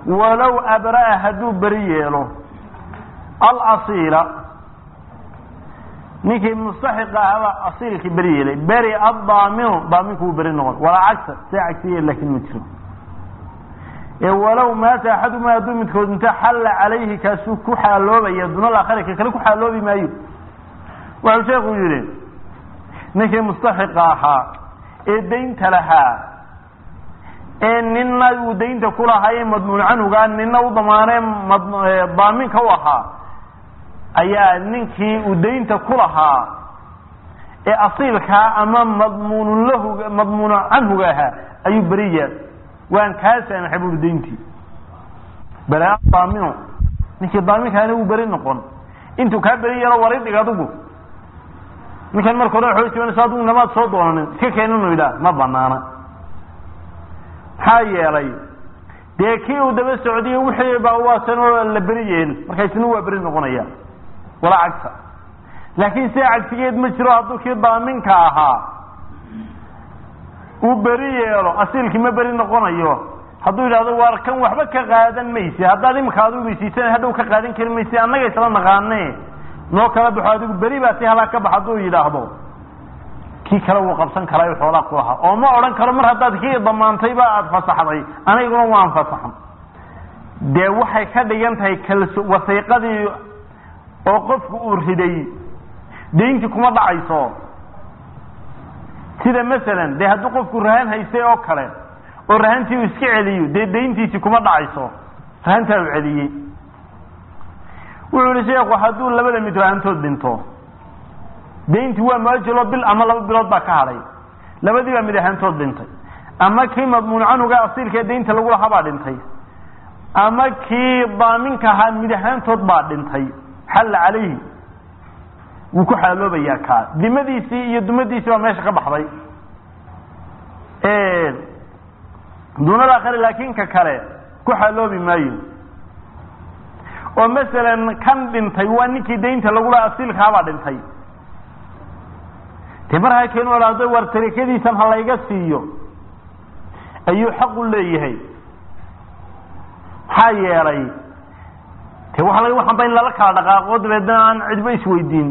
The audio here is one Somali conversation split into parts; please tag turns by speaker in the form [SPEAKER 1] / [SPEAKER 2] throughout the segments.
[SPEAKER 1] walow abra'a hadduu beri yeelo alasiila ninkii mustaxiqa ahaba asiilkii beri yeelay beri addaaminu daaminku wuu beri noqon walaa cagsa see cagsiye laakin ma jiro ee walow maata axaduma hadduu midkood inta xalla calayhi kaasuu ku xaaloobaya duna laakhari ka kale ku xaaloobi maayo wuxuu sheekhu yidhi ninkii mustaxiqa ahaa ee daynta lahaa ee nina uu daynta ku lahaa madmuun canhuga nina u damaanee daaminka u ahaa ayaa ninkii uu daynta ku lahaa ee asiilkaa ama madmuun lahu madmuun canhuga ahaa ayuu beriya waan kaa saamaxay buuri dayntii bale daamino ninkii daaminkaana wuu beri noqon intuu kaa beri yeelo wari dhig adigu ninkan marka hore waxay timanaysa adigu namaad soo doonanin iska keeninu yidhaah ma banaana maxaa yeelay dee kii uu daba socdiyo wixii baa waasan oo la beri yeel marka isna waa beri noqonaya walaa cagsa laakiin sida cagsigeed ma jiro hadduu kii daaminka ahaa uu beri yeelo asiilkii ma beri noqonayo hadduu yidhahdo waar kan waxba ka qaadan maysi haddaad imika adigu maysiisan hadhow ka qaadan kari maysi annaga isla naqaane noo kala baxo adigu beri baa si halaa ka bax hadduu yidhaahdo kii kale wuu qabsan karaa xoolaa ku lahaa oo ma odhan karo mar haddaad kii damaantayba aada fasaxday aniguna waan fasaxan dee waxay ka dhigan tahay kalso wasiiqadii oo qofku uu riday dayntii kuma dhacayso sida masalan dee hadduu qofku rahan haystay oo kale oo rahantii uu iska celiyo dee dayntiisii kuma dhacayso rahantaa uu celiyey wuxuu yihi sheekhu hadduu labada mid rahantood dhinto dayntii waa muajalo bil ama laba bilood baa ka hadhay labadii baa mid ahaantood dhintay ama kii madmuun canuga asiilka ee daynta lagu lahaa baa dhintay ama kii daaminka ahaa mid ahaantood baa dhintay xalla calayhi wuu ku xaaloobayaa kaa dimadiisii iyo dumadiisii baa meesha ka baxday dunada akhari laakiin ka kale ku xaaloobi maayo oo masalan kan dhintay waa ninkii daynta lagu lahaa asiilkaabaa dhintay de markaa keenu hahdo war tarikadiisan ha layga siiyo ayuu xaq u leeyahay maxaa yeelay de waa laga waxanba in lala kala dhaqaaqo dabeedna aan cidba isweydiin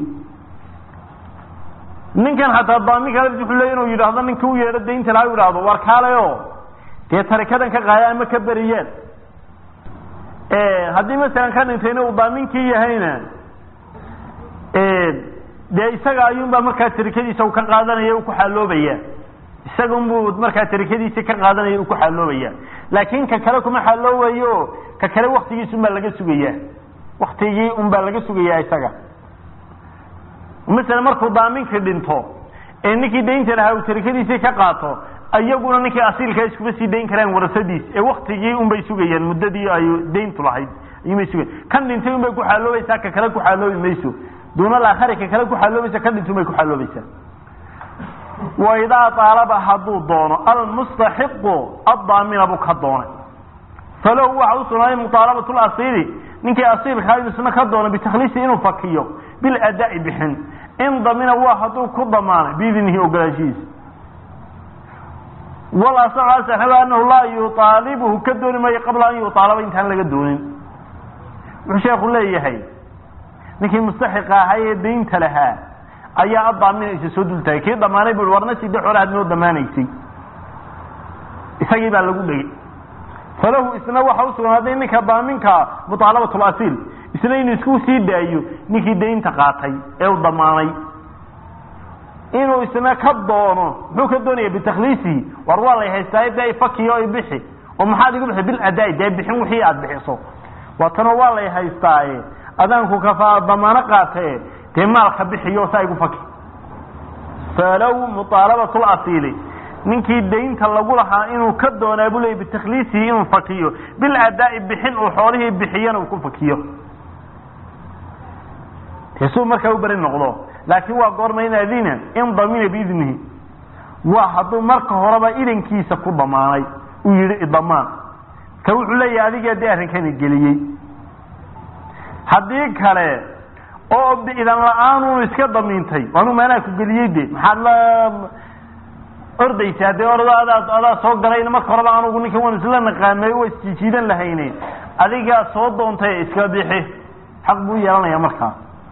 [SPEAKER 1] ninkan hataa daaminka wuxuu leey inuu yidhaahdo ninka u yeedho daynta laha u yidhaahdo war kaalayo dee tarikadan ka qaada ama ka beriyeen haddii masalan ka dhintayna uu daaminkii yahayna dee isaga ayuunbaa markaa tarikadiisa u ka qaadanaya u ku xaaloobaya isaga unbuu markaa tarikadiisii ka qaadanaya u ku xaaloobaya laakin ka kale kuma xaaloobayo ka kale waktigiisa unbaa laga sugaya waktigii unbaa laga sugaya isaga masalan markuu daaminkii dhinto ee ninkii daynta lahaa uu tarikadiisii ka qaato iyaguna ninkii asiilkaa iskuma sii dayn karaan warasadiis ee waktigii unbay sugayaan muddadii ay dayntu lahayd ayuunbay sugayan kan dhintay unbay ku xaaloobaysaa ka kale ku xaaloobi mayso duuna laakhari ka kale ku xaaloobaysa ka dhintun bay ku xaaloobaysaa waidaa aalaba hadduu doono almustaxiqu addaamina buu ka doonay falahu waxa u sugnaaday muaalabatu lasiili ninkii asiilkaa isna ka doono bitakhliisi inuu fakiyo biladaa'i bixin in damina waa hadduu ku damaanay biidnihi ogolaashihiisa walasaxu asaxiba anahu laa yuaalibuhu ka dooni maayo qabla an yuaalaba intaan laga doonin wuxuu sheekhu leeyahay ninkii mustaxiqa ahaa ee daynta lahaa ayaa adaaminaysa soo dultaagay kii damaanay bu warna sida xoole had noo damaanaysay isagii baa lagu dhegay falahu isna waxa usugnaaday ninka daaminka muaalabat lasiil isna inuu isku sii daayo ninkii daynta qaatay ee u damaanay inuu isna ka doono muxuu ka doonaya bitakhliisihi war waa lay haystaa de fakiyo i bixi oo maxaad igu bixi biladaa dee bixin wixii aada bixiso waatanoo waa lay haystaaye adaanku kafaa damaano qaatee dee maalka bixiyo saa igu faki falow muaalabatu lasiili ninkii daynta lagu lahaa inuu ka doonaa buu leey bitakhliisihi inuu fakiyo biladaa'i bixin uu xoolihii bixiyana uu ku fakiyo dee suu markaa u beri noqdo laakiin waa goorma in adina in damina biidnihi waa hadduu marka horeba idankiisa ku damaanay uu yihi idamaan ka wuxuu leeyahay adiga dee arrinkani geliyey haddii kale oo idan la-aan unu iska damiintay anu maanaa ku geliyey de maxaad la ordaysa haddee ordo adaa adaa soo galayna marka horeba anugu ninkan waan isla naqaanay waa isjiijiidan lahayne adigaa soo doontay iska bixi xaq buu yeelanaya markaa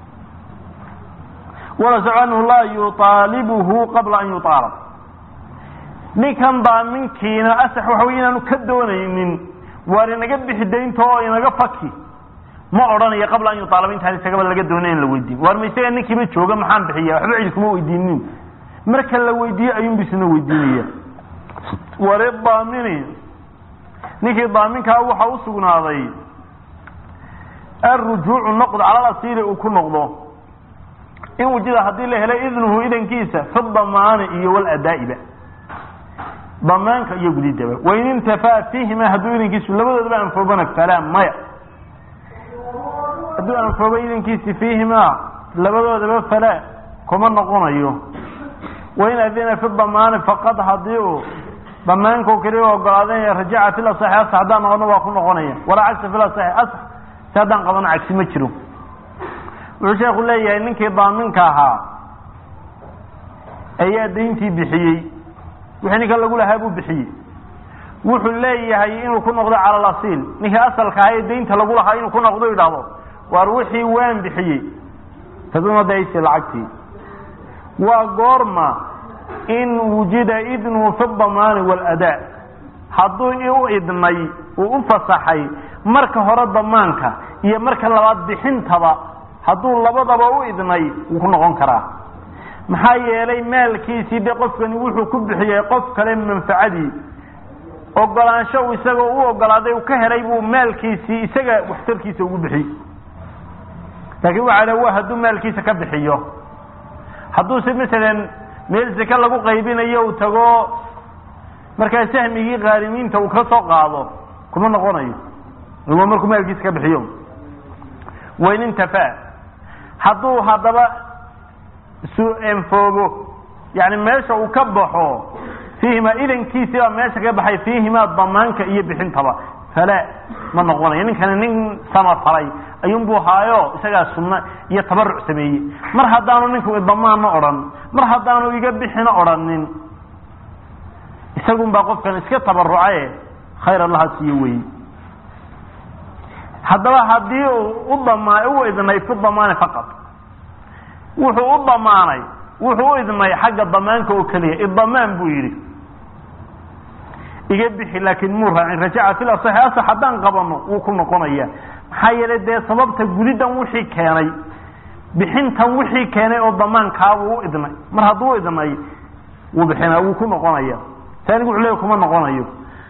[SPEAKER 1] walasacu anhu laa yuaalibuhu qabla an yuaalab ninkan daaminkiina asax waxa wey inaanu ka doonaynin waar inaga bixi daynta oo inaga faki ma odhanayo qabla an yuaalaba intaan isagaba laga doonay in la weydiin waar ma isaga ninkiiba jooga maxaan bixiya waxba cid kuma weydiinin marka la weydiiye ayuunbu isna weydiinaya ware daamini ninkii daaminkaa waxa u sugnaaday alrujuucu noqd cala asiiri uu ku noqdo in wujida haddii la helay idnuhu idankiisa fi damaani iyo waladaa'iba damaanka iyo gudidaba wain intafaa fiihima hadduu idankiisu labadoodaba anfoobana falaa maya hadduu anfoobo idankiisi fiihimaa labadoodaba falaa kuma noqonayo wain adina fi damaani faqad hadii uu damaanka keliya ogolaaday rajaca fi lasaxi asax haddaan noqono waa ku noqonaya walaa cagsa fi lasaxi asax si haddaan qabano cagsi ma jiro wuxuu sheeku leeyahay ninkii daaminka ahaa ayaa dayntii bixiyey wixii ninka lagu lahaa buu bixiyey wuxuu leeyahay inuu ku noqdo cala alasiil ninkii asalka ahaa ee daynta lagu lahaa inuu ku noqdo idhaahdo waar wixii waan bixiyey taduna daysi lacagtii waa goorma in wujida idnuhu fi damaani waaladaa hadduu u idnay uu u fasaxay marka hore damaanka iyo marka labaad bixintaba hadduu labadaba u idnay wuu ku noqon karaa maxaa yeelay maalkiisii de qofkani wuxuu ku bixiyey qof kale manfacadii ogolaansho uu isagoo u ogolaaday uu ka helay buu maalkiisii isaga waxtarkiisa ugu bixiyey laakiin waxaa la wa hadduu maalkiisa ka bixiyo hadduuse masalan meel seke lagu qaybinayo uu tago markaa sahmigii qaarimiinta uu ka soo qaado kuma noqonayo waa markuu maalkiisa ka bixiyo wain intafaa hadduu haddaba su-enfoobo yani meesha uu ka baxo fiihima idankiisii baa meesha ka baxay fiihimaa damaanka iyo bixintaba falaa ma noqonayo ninkani nin samafalay ayuunbuu haayo isagaa sunno iyo tabaruc sameeyey mar haddaanu ninku damaanna odhan mar haddaanu iga bixina odhanin isagun baa qofkan iska tabarucaye khayr allaha siiyo weeye haddaba haddii uu u dama u idnay fi damaani faqad wuxuu u damaanay wuxuu u idnay xagga damaanka oo keliya idamaan buu yidhi iga bixi laakiin muu raacin rajaca fil asaxi asax haddaan qabano wuu ku noqonaya maxaa yeelay dee sababta gudidan wixii keenay bixintan wixii keenay oo damaankaabuu u idnay mar hadduu u idnay wuu bixina wuu ku noqonaya taanigu wuxuu leeya kuma noqonayo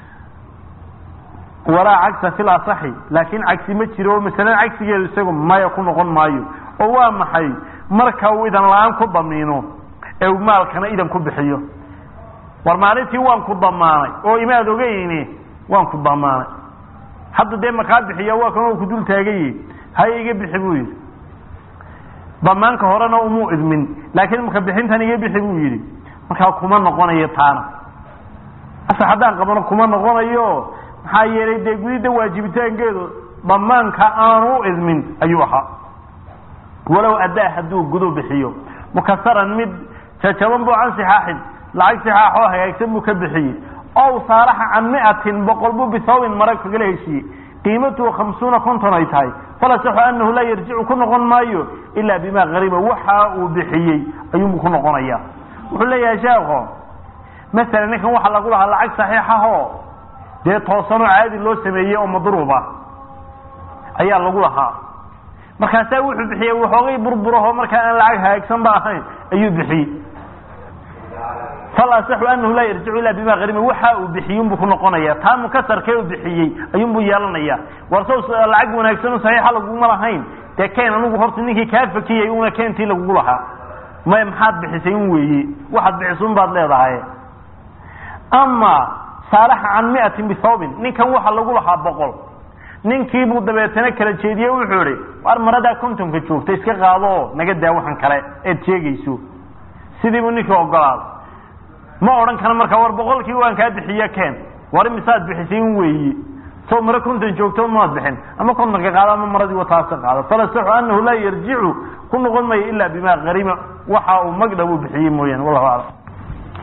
[SPEAKER 1] walaa cagsa fil asaxi laakiin cagsi ma jiro oo masalada cagsigeedu isagu maya ku noqon maayo oo waa maxay marka uu idan la-aan ku damiino ee uu maalkana idan ku bixiyo war maalintii waan ku damaanay oo imaad ogeyni waan ku damaanay hadda dee makaa bixiya waa kan ku dul taagaye haya iga bixi buu yidhi damaanka horena umuu idmin laakiin marka bixintan iga bixi buu yidhi markaa kuma noqonayo taana asa haddaan qabano kuma noqonayo maxaa yeelay dee gudida waajibitaankeedu damaanka aanu u idmin ayuu ahaa walow addaa hadduu gudu bixiyo mukasaran mid jajaban buu can sixaaxin lacag sixaaxoo hagaagsan buu ka bixiyey ow saalaxa can miatin boqol buu bisawbin mara kagala heshiiyey qiimatuhu khamsuuna konton ay tahay falasaxu anahu laa yarjicu ku noqon maayo ilaa bimaa qariba waxa uu bixiyey ayuunbuu ku noqonaya wuxuu leeyahay sheekho masalan ninkan waxaa lagu lahaa lacag saxiixahoo dee toosanoo caadi loo sameeyey oo madruuba ayaa lagu lahaa markaasaa wuxuu bixiyey waxoogay burburaho markaa aan lacag hagaagsan ba ahayn ayuu bixiyey falasaxu anahu laa yarjicu ilaa bima qarima waxa uu bixiyey unbuu ku noqonaya taa mukasarkee uu bixiyey ayuunbuu yeelanaya war saw lacag wanaagsan oo saxiixa laguma lahayn dee keen anugu horta ninkii kaa fakiyay una keentii lagugu lahaa may maxaad bixisay un weeye waxaad bixisun baad leedahay ama saalaxa can miatin bisawbin ninkan waxa lagu lahaa boqol ninkiibuu dabeetana kala jeediye wuxuu ihi war maradaa kontonka joogta iska qaado oo naga daa waxan kale eed sheegayso sidiibuu ninkii ogolaaday ma odhan kara markaa war boqolkii waan kaa bixiye keen war imisaad bixisay un weeye soo mare konton joogto maad bixin ama kontonka qaado ama maradii wataasa qaado falasaxu anahu laa yarjicu ku noqon mayo ilaa bimaa qarima waxa uu magdha uu bixiyey mooyaane wallahu aclam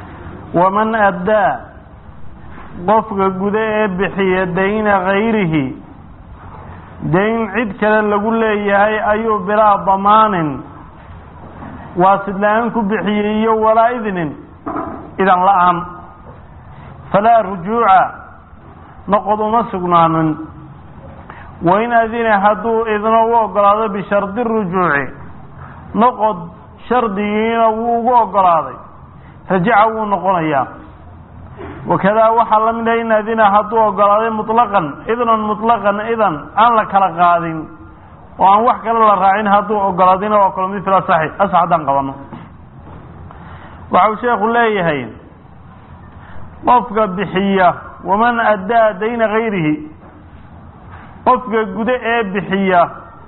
[SPEAKER 1] waman addaa qofka guda ee bixiya dayna kayrihi dayn cid kale lagu leeyahay ayuu bilaa damaanin waasid la-aan ku bixiyey iyo walaa idnin idan la-aan falaa rujuuca noqod uma sugnaanin wain adina hadduu idno u ogolaado bishardi rujuuci noqod shardigiina wuu ugu ogolaaday rajaca wuu noqonayaa wakadaa waxaa la mid ah in adina hadduu ogolaaday muطlaqan idnan muطlaqan idan aan la kala qaadin oo aan wax kale la raacin hadduu ogolaadina waa kalo mid fil asaxi asax haddaan qabano waxa uu sheekhu leeyahay qofka bixiya waman addaa dayna kayrihi qofka gudo ee bixiya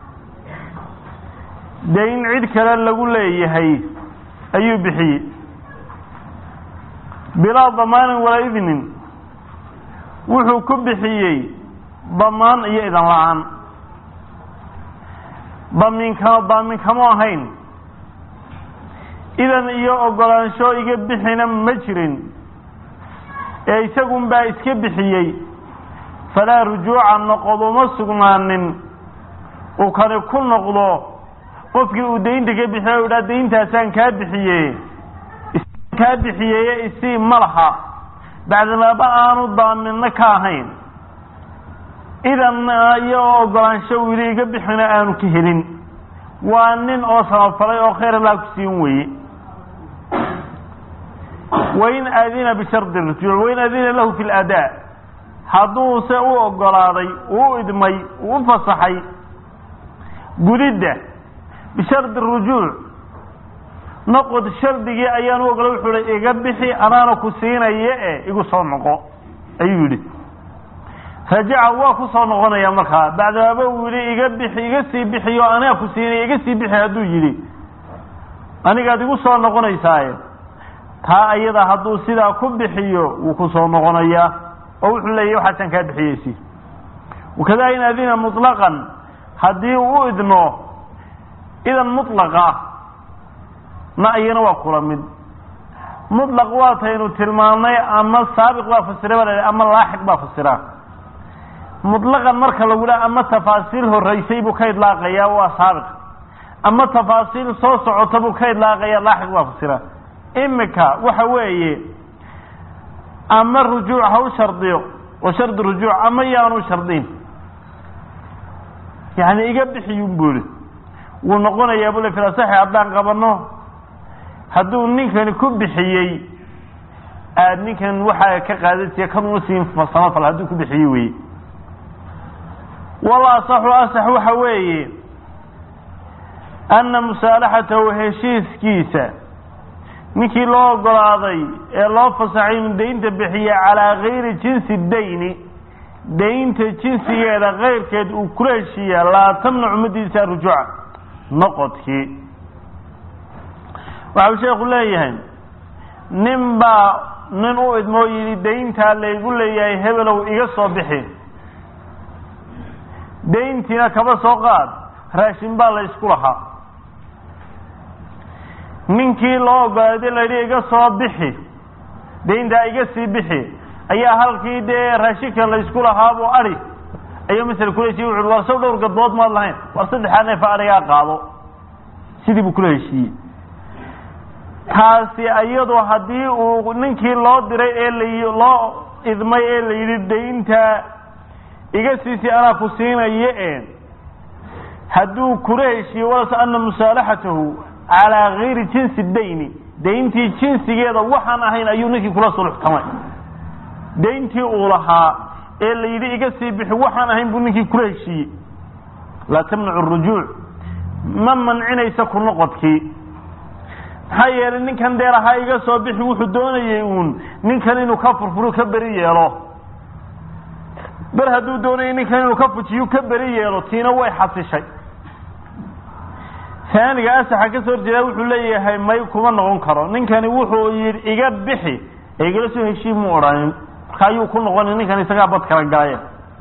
[SPEAKER 1] dayn cid kale lagu leeyahay ayuu bixiyey bilaa damaanin walaa idnin wuxuu ku bixiyey damaan iyo idan la-aan damiinkama daaminkamo ahayn idan iyo ogolaansho iga bixina ma jirin ee isagun baa iska bixiyey falaa rujuuca noqod uma sugnaanin uu kani ku noqdo qofkii uu daynta ka bixiya u dhaa dayntaasaan kaa bixiye kaa bixiyeye isii ma laha bacdamaaba aanu daaminno ka ahayn idan iyo ogolaansho wili iga bixina aanu ka helin waa nin oo samafalay oo khayr allah ku siin weye wain adina bishardi rujuuc wain adina lahu fi ladaa hadduuse u ogolaaday uu idmay uu u fasaxay gudidda bishardi rujuuc noqod shardigii ayaan u ogolay wuxuu hi iga bixi anaana ku siinaya e igu soo noqo ayuu yidhi rajaca waa ku soo noqonaya markaa bacdaaba uu yihi iga bixi iga sii bixiyo anaa ku siinaya iga sii bixi hadduu yidhi anigaad igu soo noqonaysaaye taa ayada hadduu sidaa ku bixiyo wuu ku soo noqonayaa oo wuxuu leeyahy waxaasaan kaa bixiyeysi wakadaa in adina muطlaqan haddii uu u idno idan muطlaqa na iyana waa kula mid muطlaq waataynu tilmaamnay ama saabiq baa fasira baa la ama laaxiq baa fasira muطlaqan marka lagu leha ama tafaasiil horeysay buu ka idlaaqayaa waa saabiq ama tafaasiil soo socota buu ka idlaaqaya laaxiq baa fasira imika waxa weeye ama rujuuc ha u shardiyo wa shardi rujuuc ama yaanu shardin yani iga bixiyun buu ihi wuu noqonayaa bule filasaxi haddaan qabano hadduu ninkani ku bixiyey aad ninkan waxaa ka qaadasiya kan uma siin samafal hadduu ku bixiyey weye wal asaxu asax waxa weeye ana musaalaxatahu heshiiskiisa ninkii loo ogolaaday ee loo fasaxay inu daynta bixiya calaa gayri jinsi dayni daynta jinsigeeda kayrkeed uu kula heshiiya laa tamnacu madiisa rujuuca noqodkii waxau sheekhu leeyahay nin baa nin u idmoo yidhi dayntaa laygu leeyahay hebelow iga soo bixi dayntiina kaba soo qaad raashin baa la isku lahaa ninkii loo ogolaaday layidhi iga soo bixi dayntaa iga sii bixi ayaa halkii dee raashinka la isku lahaabuu adi ayuu masel kula heshiye wuxu war sow dhowr gadbood maad lahayn war saddexaa neefa adhigaa qaado sidii buu kula heshiiyey taasi iyadu haddii uu ninkii loo diray ee la loo idmay ee la yidhi daynta iga siisi anaa ku siinaye e hadduu kula heshiiye walas ana musaalaxatahu calaa gayri jinsi dayni dayntii jinsigeeda waxaan ahayn ayuu ninkii kula suluxtamay dayntii uu lahaa ee la yidhi iga sii bixi waxaan ahayn buu ninkii kula heshiiyey laa tamnacu rujuuc ma mancinaysa ku noqodkii maxaa yeelay ninkan dee lahaa iga soo bixi wuxuu doonayey uun ninkan inuu ka furfuru ka beri yeelo ber hadduu doonayay ninkan inuu ka fujiyu ka beri yeelo tiina way xasishay taaniga asaxa ka soo horjeedaa wuxuu leeyahay may kuma noqon karo ninkani wuxuu yidhi iga bixi ee igala soo heshii mu odhanin marka ayuu ku noqonay ninkan isagaa bad kala galaya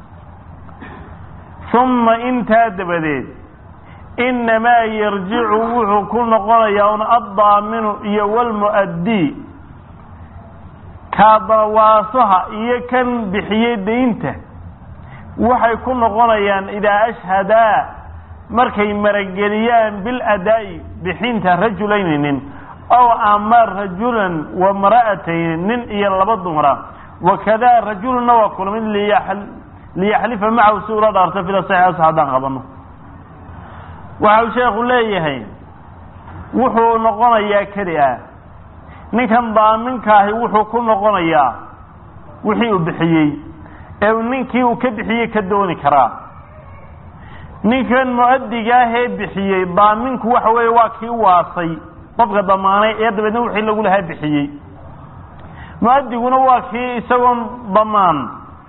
[SPEAKER 1] uma intaa dabadeed inamaa yarjicu wuxuu ku noqonayaa un addaaminu iyo walmu'addii kaadawaasaha iyo kan bixiyey daynta waxay ku noqonayaan idaa ashhadaa markay marageliyaan biladaa'i bixinta rajulayni nin ow ama rajulan wa mara'atayni nin iyo laba dumara wakadaa rajulunna waa kulmid liyaxlifa macahu si ula dhaarto fida saxiixas haddaan qabano waxa uu sheekhu leeyahay wuxuu noqonayaa keli ah ninkan daaminka wuxuu ku noqonayaa wixii uu bixiyey ee ninkii uu ka bixiyey ka dooni karaa ninkan mu-adiga ahee bixiyey daaminku waxa weeye waa kii waasay qofka damaanay ee dabeedna wixii lagu lahaa bixiyey mu-adiguna waa kii isagoon damaan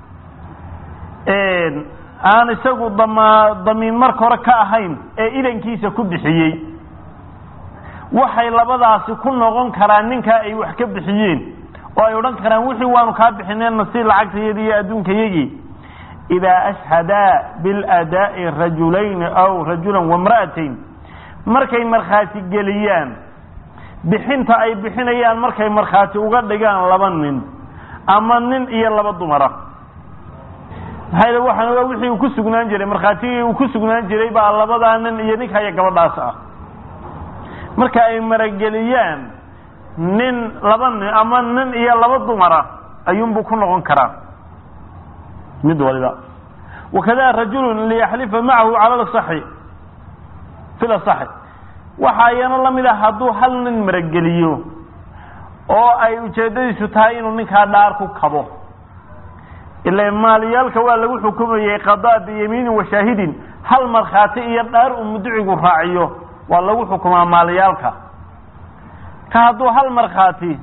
[SPEAKER 1] aan isagu dama damiin marka hore ka ahayn ee idankiisa ku bixiyey waxay labadaasi ku noqon karaan ninkaa ay wax ka bixiyeen oo ay odhan karaan wixii waanu kaa bixineenna si lacagtayadi iyo adduunkayagii idaa ashhadaa biladaa'i rajulayni aw rajulan wamra'atayn markay markhaati geliyaan bixinta ay bixinayaan markay markhaati uga dhigaan laba nin ama nin iyo laba dumara maxaa waxaan ogaa wixii uu ku sugnaan jiray markhaatigii uu ku sugnaan jiray baa labadaa nin iyo ninka iyo gabadhaas ah marka ay marageliyaan nin laba nin ama nin iyo laba dumara ayuunbuu ku noqon karaa mid waliba wakada rajulun liyaxlifa macahu cala lasaxi fi lasaxi waxaa iyana lamid ah hadduu hal nin marageliyo oo ay ujeedadiisu tahay inuu ninkaa dhaar ku kabo ila maaliyaalka waa lagu xukumayey qadaa biyamiinin washaahidin hal markhaati iyo dhaar uu mudicigu raaciyo waa lagu xukumaa maaliyaalka ka hadduu hal markhaati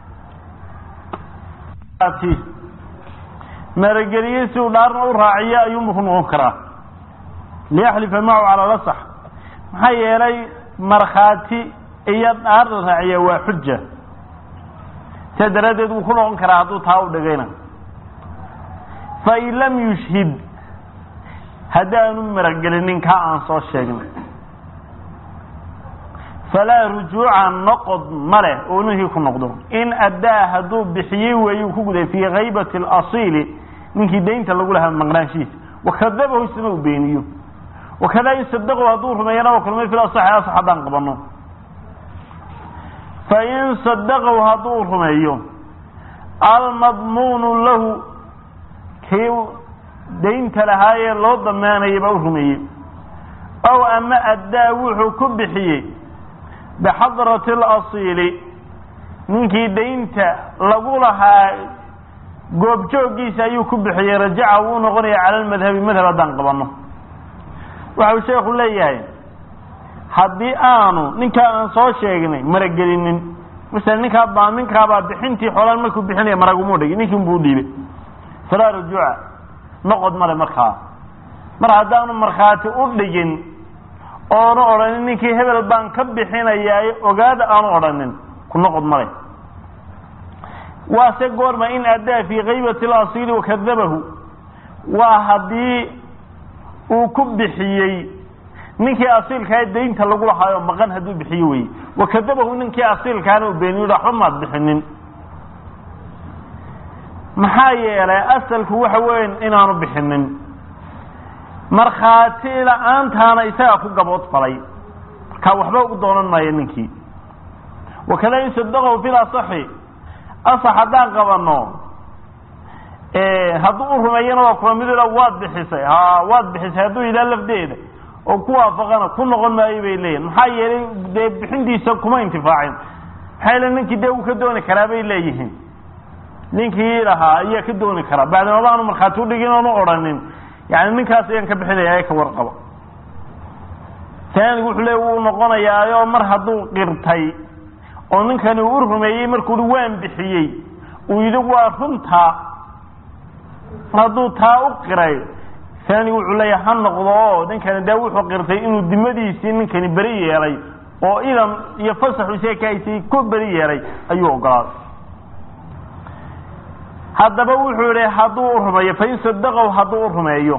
[SPEAKER 1] marageliye si uu dhaarna u raaciyo ayuunbu ku noqon karaa liyaxlifa macahu cala lasax maxaa yeelay markhaati iyo dhaar la raaciya waa xuja sidaa daraaddeed wuu ku noqon karaa hadduu taa u dhigayna fain lam yushhid haddaanu maragelinin kaa aan soo sheegnay falaa rujuuca noqod ma leh oo ninkii ku noqdo in addaa hadduu bixiyey weeye uu ku guday fii kaybati alasiili ninkii daynta lagu lahaa maqnaanshihiisa wakadabahu isna uu beeniyo wakadaa in sadaqow hadduu rumeeyana waa kulmay fil asaxi asax haddaan qabano fain sadaqow hadduu rumeeyo almadmuunu lahu kii daynta lahaayee loo damaanayay baa u rumeeyey ow ama addaa wuxuu ku bixiyey bixadrati alasiili ninkii daynta lagu lahaa goobjoogiisa ayuu ku bixiyey rajaca wuu noqonaya cala almadhabi madhab haddaan qabano waxa uu sheekhu leeyahay haddii aanu ninkaa aan soo sheegnay maragelinin masala ninkaa daaminkaabaa bixintii xoolaan markuu bixinaya maragumuu dhigi ninkii unbuu udhiibay falaa rujuuca noqod male markaa mar haddaanu markhaati u dhigin oonu odhanin ninkii hebel baan ka bixinayaa ogaada aanu odhanin ku noqod male waase goorma in addaa fii kaybati alasiili wakadabahu waa haddii uu ku bixiyey ninkii asiilkaa daynta lagu lahaayo maqan hadduu bixiyo weye wakadabahu ninkii asiilkaana u beeniyo waxba maad bixinin maxaa yeelay asalku waxa weya inaanu bixinin markhaati la-aantaana isagaa ku gabood falay markaa waxba u doonan maayo ninkii wakada in sadaqahu fil asaxi asax haddaan qabano hadduu u rumeeyana waa kula mid waad bixisay ha waad bixisay hadduu yidhaha lafdeeda oo ku waafaqana ku noqon maayo bay leeyihin maxaa yeelay dee bixintiisa kuma intifaacin maxaa yeele ninkii dee uu ka dooni karaa bay leeyihiin ninkii lahaa ayaa ka dooni karaa bacdamaba aanu markhaati udhigin oonu odhanin yani ninkaas ayaan ka bixinaya ee ka warqaba taanigu wuxuu le wuu noqonayaayo mar hadduu qirtay oo ninkani uu u rumeeyey markuu hi waan bixiyey uu yidhi waa runtaa mar hadduu taa u qiray taanigu wuxuu leeyahay ha noqdo oo ninkani dee wuxuu qirtay inuu dimadiisii ninkani beri yeelay oo idan iyo fasaxu sheekaysay ku beri yeelay ayuu ogolaaday haddaba wuxuu yihi hadduu u rumeeyo fain sadaqow hadduu u rumeeyo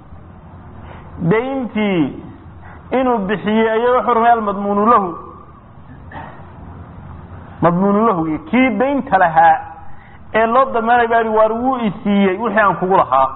[SPEAKER 1] dayntii inuu bixiyey aya wuxuu rumeeya almadmuunu lahu madmuunu lahu kii daynta lahaa ee loo damaanay baa waar wuu isiiyey wixii aan kugu lahaa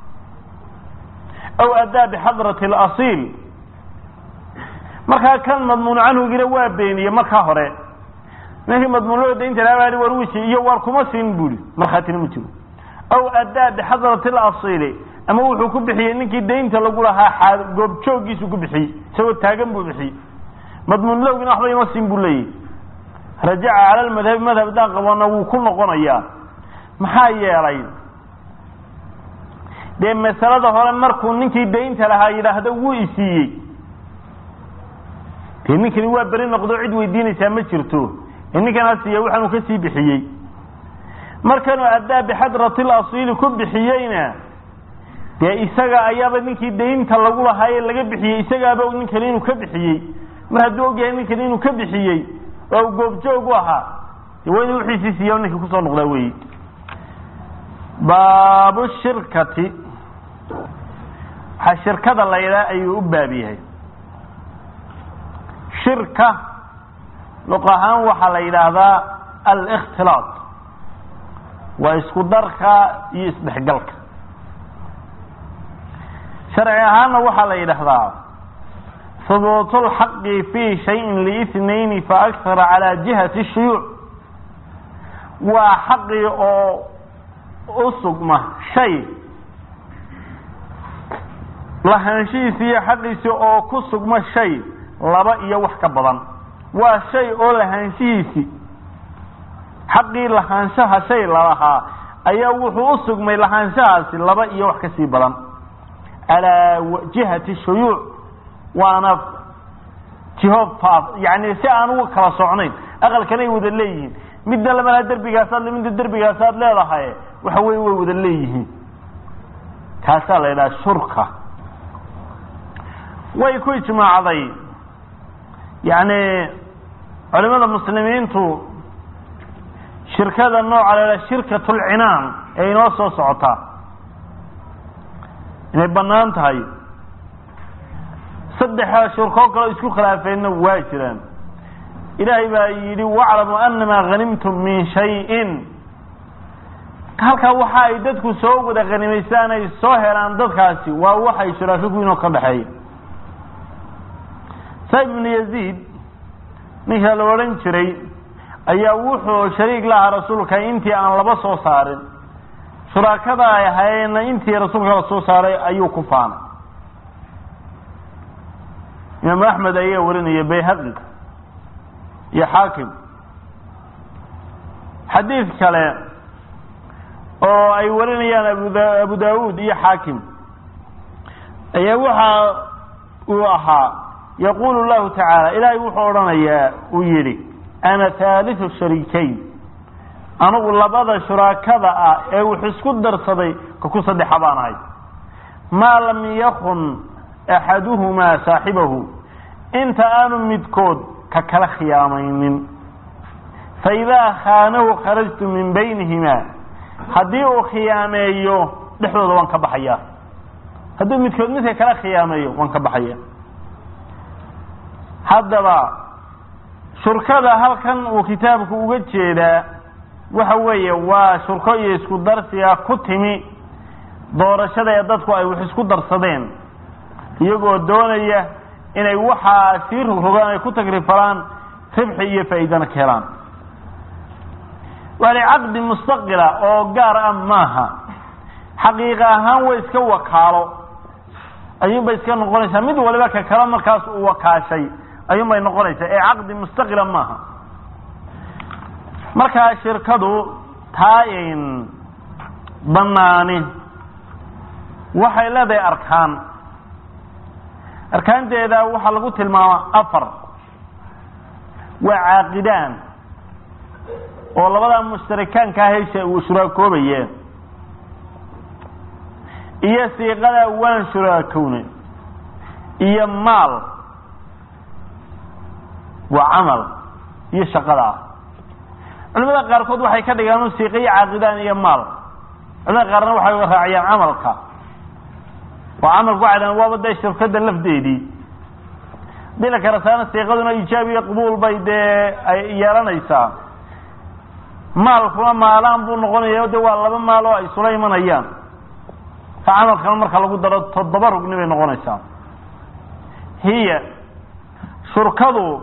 [SPEAKER 1] aw addaa bixadrati alasiil markaa kan madmuun canhugina waa beeniyey markaa hore ninkii madmuunloo daynta lahaa baa war wuu isiiyey iyo waar kuma siin buuri markhaatina ma jiro aw addaa bixadrati alasiili ama wuxuu ku bixiyey ninkii daynta lagu lahaa goobjoogiisu ku bixiyey isagoo taagan buu bixiyey madmuunlowgina waxba ima siin buu leeyahy rajaca cala lmadhabi madhab daan qabana wuu ku noqonayaa maxaa yeelay dee masalada hore markuu ninkii daynta lahaa yidhaahdo wuu isiiyey dee ninkani waa beri noqdo cid weydiinaysaa ma jirto ee ninkan ha siiya waxaanuu ka sii bixiyey markanuu addaa bixadrati lasiili ku bixiyeyna dee isaga ayaaba ninkii daynta lagu lahaaye laga bixiyey isagaaba ninkani inuu ka bixiyey mar hadduu ogyahay ninkani inuu ka bixiyey oo u goobjoog u ahaa de waa inuu wixiisii siiya ninkii kusoo noqdaa weyi baabu shirkati waxaa shirkada la yidhaha ayuu u baab yahay shirka luq ahaan waxaa la yidhaahdaa alikhtilaaq waa isku darka iyo isdhexgalka sharci ahaanna waxaa la yidhaahdaa hubuut lxaqi fi shayin liithnayni faakara calaa jihati shuyuuc waa xaqii oo u sugma shay lahaanshihiisi iyo xaqiisi oo ku sugma shay laba iyo wax ka badan waa shay oo lahaanshihiisi xaqii lahaanshaha shay lalahaa ayaa wuxuu u sugmay lahaanshahaasi laba iyo wax kasii badan calaa jihati shuyuuc waana jiho faaf yani si aan uga kala socnayn aqalkanay wada leeyihiin midna lamalaa derbigaasaad le midna derbigaasaad leedahay waxa weye way wada leeyihiin kaasaa la yidhaha shurka way ku ijmaacday yani culimada muslimiintu shirkada nooca la yidhaha shirkat lcinaan ee inoo soo socotaa inay banaan tahay saddexa shirkoo kaleo isku khilaafeenna waa jiraan ilaahay baa yidhi waclamu anamaa hanimtum min shayin halkaa waxa ay dadku soo wada hanimaystaan ay soo helaan dadkaasi waa waxay shuraako ku inoo ka dhexeeya saib ibnu yaziid ninka la odhan jiray ayaa wuxuu shariik lahaa rasuulka intii aan laba soo saarin shuraakada ay ahaayeenna intii rasuulka la soo saaray ayuu ku faanay imaam axmed ayaa warinaya bayhaqi iyo xaakim xadiid kale oo ay warinayaan abuda abu daawuud iyo xaakim ayaa waxa uu ahaa yaqulu llahu tacaala ilaahay wuxuu odhanayaa uu yidhi ana haaliu shariikayn anigu labada shuraakada ah ee wux isku darsaday ka ku saddexa baan ahay maa lam yakun axaduhumaa saaxibahu inta aanu midkood ka kala khiyaamaynin faidaa khaanahu kharajtu min baynihimaa haddii uu khiyaameeyo dhexdooda waan ka baxaya hadduu midkood midka kala khiyaameeyo waan ka baxaya haddaba shurkada halkan uu kitaabku uga jeedaa waxa weeye waa shurko iyo isku darsiga ku timi doorashada ee dadku ay wax isku darsadeen iyagoo doonaya inay waxaa sii rogrogaan ay ku tagrifalaan ribxi iyo faa'iidana ka helaan waali caqdi mustaqila oo gaar ah maaha xaqiiqa ahaan way iska wakaalo ayuunbay iska noqonaysaa mid waliba ka kale markaas uu wakaashay ayuunbay noqonaysaa ee caqdi mustaqila maaha markaa shirkadu taa in banaani waxay leedahay arkaan arkaanteeda waxaa lagu tilmaamaa afar waa caaqidaan oo labadaa mushtarikaankaa hesha uu shuraakoobayeen iyo siiqada waan shuraakowne iyo maal waa camal iyo shaqada ah culimada qaarkood waxay ka dhigaan siiqa iyo caaqidaan iyo maal culimada qaarna waxay raaciyaan camalka oo camalku waxay dhahan waaba dee shirkada lafdeedii dila kale saana siiqaduna ijaab iyo qabuul bay dee ay yeelanaysaa maalkuna maalaan buu noqonaya de waa laba maal oo ay isula imanayaan ka camalkana marka lagu daro toddoba rugni bay noqonaysaa hiya shurkadu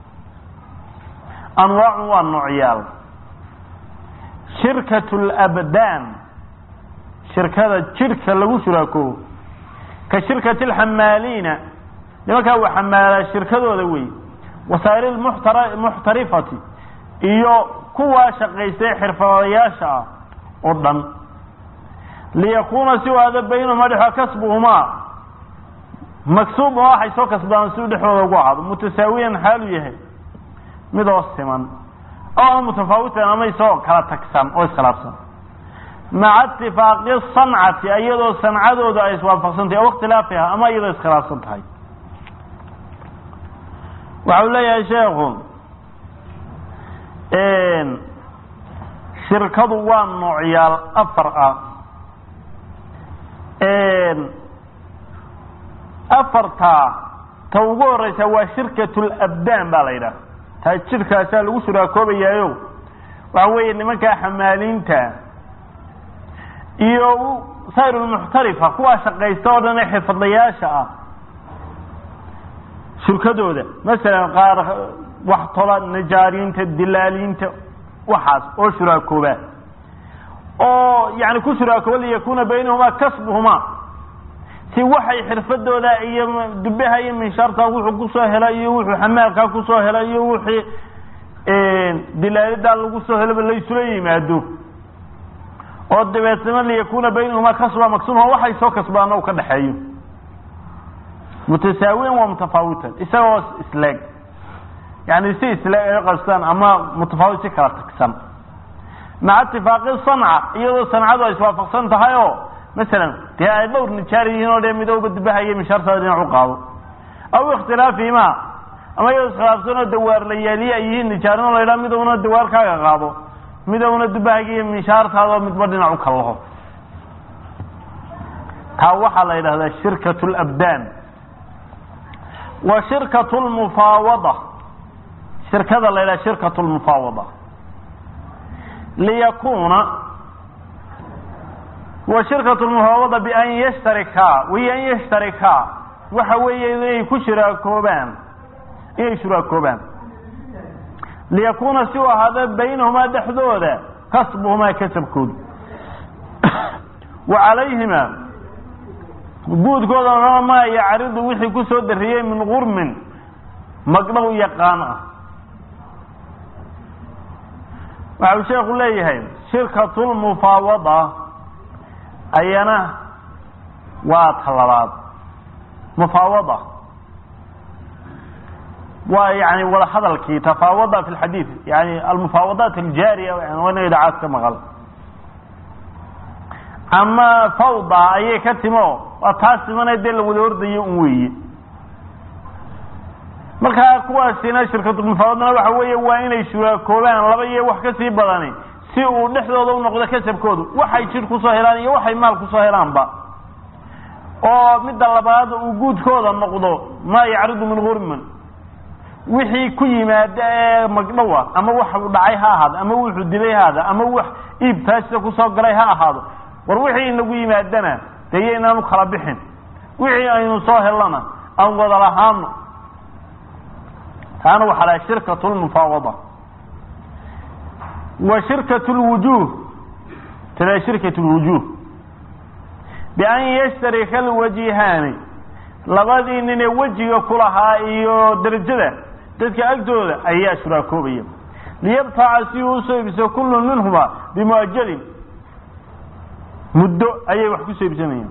[SPEAKER 1] anwaacun waa noocyaal shirkat labdaan shirkada jidhka lagu shuraakoobo ka shirkati alxamaaliina nimankaa uu xamaalaa shirkadooda wey wasaa'il muxtarifati iyo kuwaa shaqaystay xirfadayaasha ah oo dhan liyakuuna si u aada baynahuma dhexo kasbuhumaa maksuub oo waxay soo kasbadaan si u dhexdooda ugu ahaado mutasaawiyan xaalu yahay midoo siman oo mutafaawitan ama isagoo kala tagsan oo iskhilaafsan maca itifaaqi sancati iyadoo sancadooda ay iswaafaqsantahay o ikhtilaafiha ama iyadoo iskhilaafsan tahay waxa uu leeyahay sheekhu shirkadu waa noocyaal afar ah afartaa ta ugu horeysa waa shirkat labdaan baa la yidhaha taa jidhkaasaa lagu shuraakoobayaayo waxa weeye nimankaa xamaaliinta iyo sayr lmuxtarifa kuwaa shaqaysta oo dhan ee xirfadlayaasha ah shirkadooda masalan qaar wax tola najaariinta dilaaliinta waxaas oo shuraakooba oo yani ku shuraakooba liyakuuna baynahumaa kasbuhumaa si waxay xirfadooda iyo dubaha iyo minshaarta wuxuu kusoo hela iyo wuxuu xamaalkaa kusoo hela iyo wixii dilaalidaa lagu soo helaba laysula yimaado oo dabeetna liyakuuna baynahumaa kasba maksuma waxay soo kasbaana u ka dhexeeyo mutasaawiyan waa mutafaawitan isagoo isleeg yani si isleeg ay qastaan ama mutafaawit si kala tagsan maca itifaaqi sanca iyadoo sancadu ay iswaafaqsan tahay oo masalan dee ay dhowr nijaar yihiin oo dee midooba dubahaya mishaartaada dhinac u qaado aw ikhtilaafihima ama iyadoo iskhilaafsan oo dawaarlayaaliye ay yihiin nijaarin oo la yidhaha midowna dawaarkaaga qaado midowna dubahayga iyo mishaartaada oo midba dhinac u kallaho taa waxaa la yidhahdaa shirkat labdaan wa shirkat lmufaawada shirkada la yidhaha shirkat lmufaawada liyakuuna wa shirkat lmufaawada bian yashtarikaa wiyo an yashtarikaa waxa weeye inay ku shiraakoobaan inay shuraakoobaan liyakuuna si u ahaada baynahumaa dhexdooda kasbuhumaa kasabkooda wa calayhima guudkooda maa yacridu wixii kusoo dariyey min gurmin magdhow yaqaan ah waxa uu sheekhu leeyahay shirkatulmufaawada ayana waa talabaad mufaawada waa yani wada hadalkii tafaawada fi lxadiid yani almufaawadaat aljaariya wana idacaad ka maqal ama fawda ayay ka timo waa taas simana dee la wada ordayo un weeye markaa kuwaasina shirkatulmufaawadana waxa weeye waa inay shuraakoobaan laba iyo wax kasii badani si uu dhexdooda u noqdo kasabkoodu waxay jir kusoo helaan iyo waxay maal kusoo helaanba oo midda labaad uu guudkooda noqdo maa yacridu min gurman wixii ku yimaada ee magdhowa ama waxu dhacay ha ahaado ama wuxuu dilay ha ahaado ama wax iibtaasida kusoo galay ha ahaado war wixii inagu yimaadana dee iyo inaanu kala bixin wixii aynu soo helana aan wada lahaano taana waxaa laha shirkat lmufaawada wa shirkat lwujuh tala shirkat lwujuh bian yashtarika alwajihaani labadii ninee wejiga kulahaa iyo derajada dadka agtooda ayaa shuraakoobaya liyabtaca si uu usoo iibso kullu minhuma bimuajalin muddo ayay wax kusoo iibsanayaan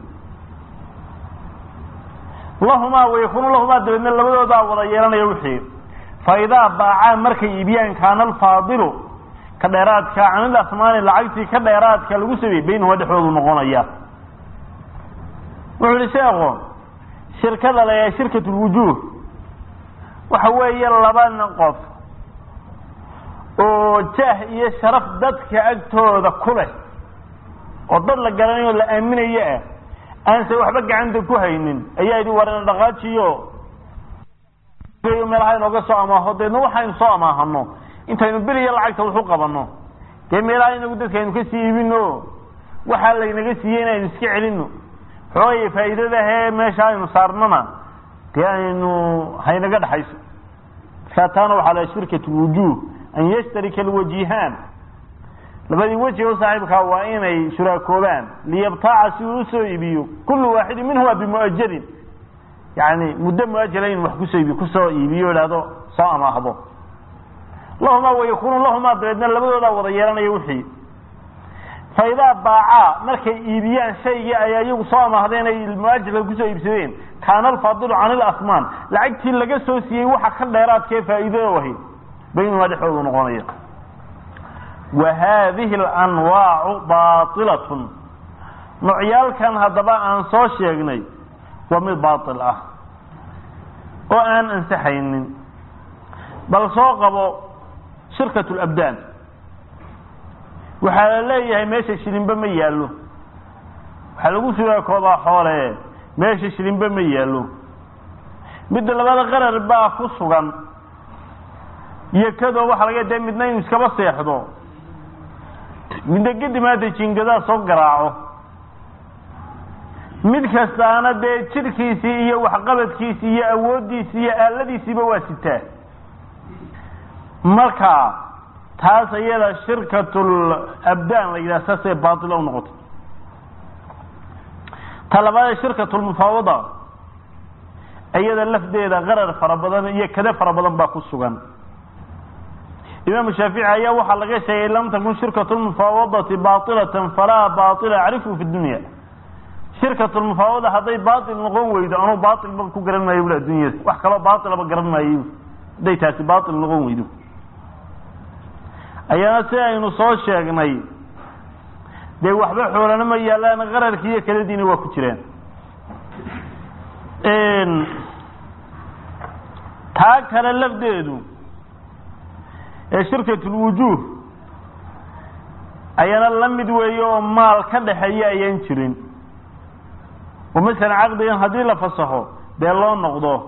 [SPEAKER 1] lahumaa wayakunu lahumaa dabeedna labadoodaa wada yeelanaya wixii fa idaa baacaa markay iibiyaan kaana alfaadilu ka dheeraadka canil asmaani lacagtii ka dheeraadka lagu sameeyey baynahuma dhexdoodu noqonaya wuxuu yihi sheekhu shirkada la shirkat lwujuh waxa weeye laba qof oo jaah iyo sharaf dadka agtooda ku leh oo dad la garanayo o la aaminayo ah aanse waxba gacanta ku haynin ayaa yidhi warana dhaqaajiyo meelaha inooga soo amaaho deedna waxaynu soo amaahano intaynu beliya lacagta waxu qabanno dee meelaha inagu dadka aynu kasii iibino waxaa laynaga siiyey in aynu iska celino xoogay faa'iidadahee meesha aynu saarnana dee aynu haynaga dhexayso markaa taana waxaa laha shirkat lwujuh an yashtarika alwajihaan labadii weji o saaxiibkaa waa inay shuraakoobaan liyabtaaca si uu usoo iibiyo kullu waaxidin minhuma bimu'ajalin yani muddo muajala in wax kusoo iibiyo kusoo iibiyo idhahdo soo amaahdo lahumaa wayakunu lahumaa dabeedna labadoodaa wada yeelanaya wixii fa idaa baacaa markay iibiyaan shaygii ay iyagu soo amaahdeen ay muajalka kusoo iibsadeen kaana alfaadilu can ilasmaan lacagtii laga soo siiyey waxa ka dheeraadkee faa'iidado ahayd baynumaa dhexdoodu noqonaya wa haadihi alanwaacu baailatun noocyaalkan haddaba aan soo sheegnay waa mid baail ah oo aan ansaxaynin bal soo qabo shirkat labdaan waxaa la leeyahay meesha shilinbe ma yaallo waxaa lagu suraakoodaa xoole meesha shilinbe ma yaallo midda labada qarar baa ku sugan iyo kadoo waxaa laga dee midna inuu iskaba seexdo midna kadib maanta jingadaa soo garaaco mid kastaana dee jidhkiisii iyo waxqabadkiisii iyo awooddiisii iyo aaladiisiiba waa sitaa marka taas iyada shirkatul abdaan la yidhaha saasay baatila u noqotay ta labaadee shirkatulmufaawada iyada lafdeeda qarar fara badan iyo kade fara badan baa ku sugan imaamu shaafici ayaa waxaa laga sheegay lam takun shirkatu lmufaawadati baailatan falaa baila acrifu fi dunya shirkatulmufaawada hadday baail noqon weydo anuu baailba ku garan maayo bul addunyada wax kaloo baailaba garan maayo hadday taasi baail noqon weydo ayaana si aynu soo sheegnay dee waxba xoolana ma yaalaan qararkii iyo kaladiina waa ku jiraan taa kale lafdeedu ee shirkatulwujuuh ayana la mid weeye oo maal ka dhaxeeya ayaan jirin oo masalan caqdigan haddii la fasaxo dee loo noqdo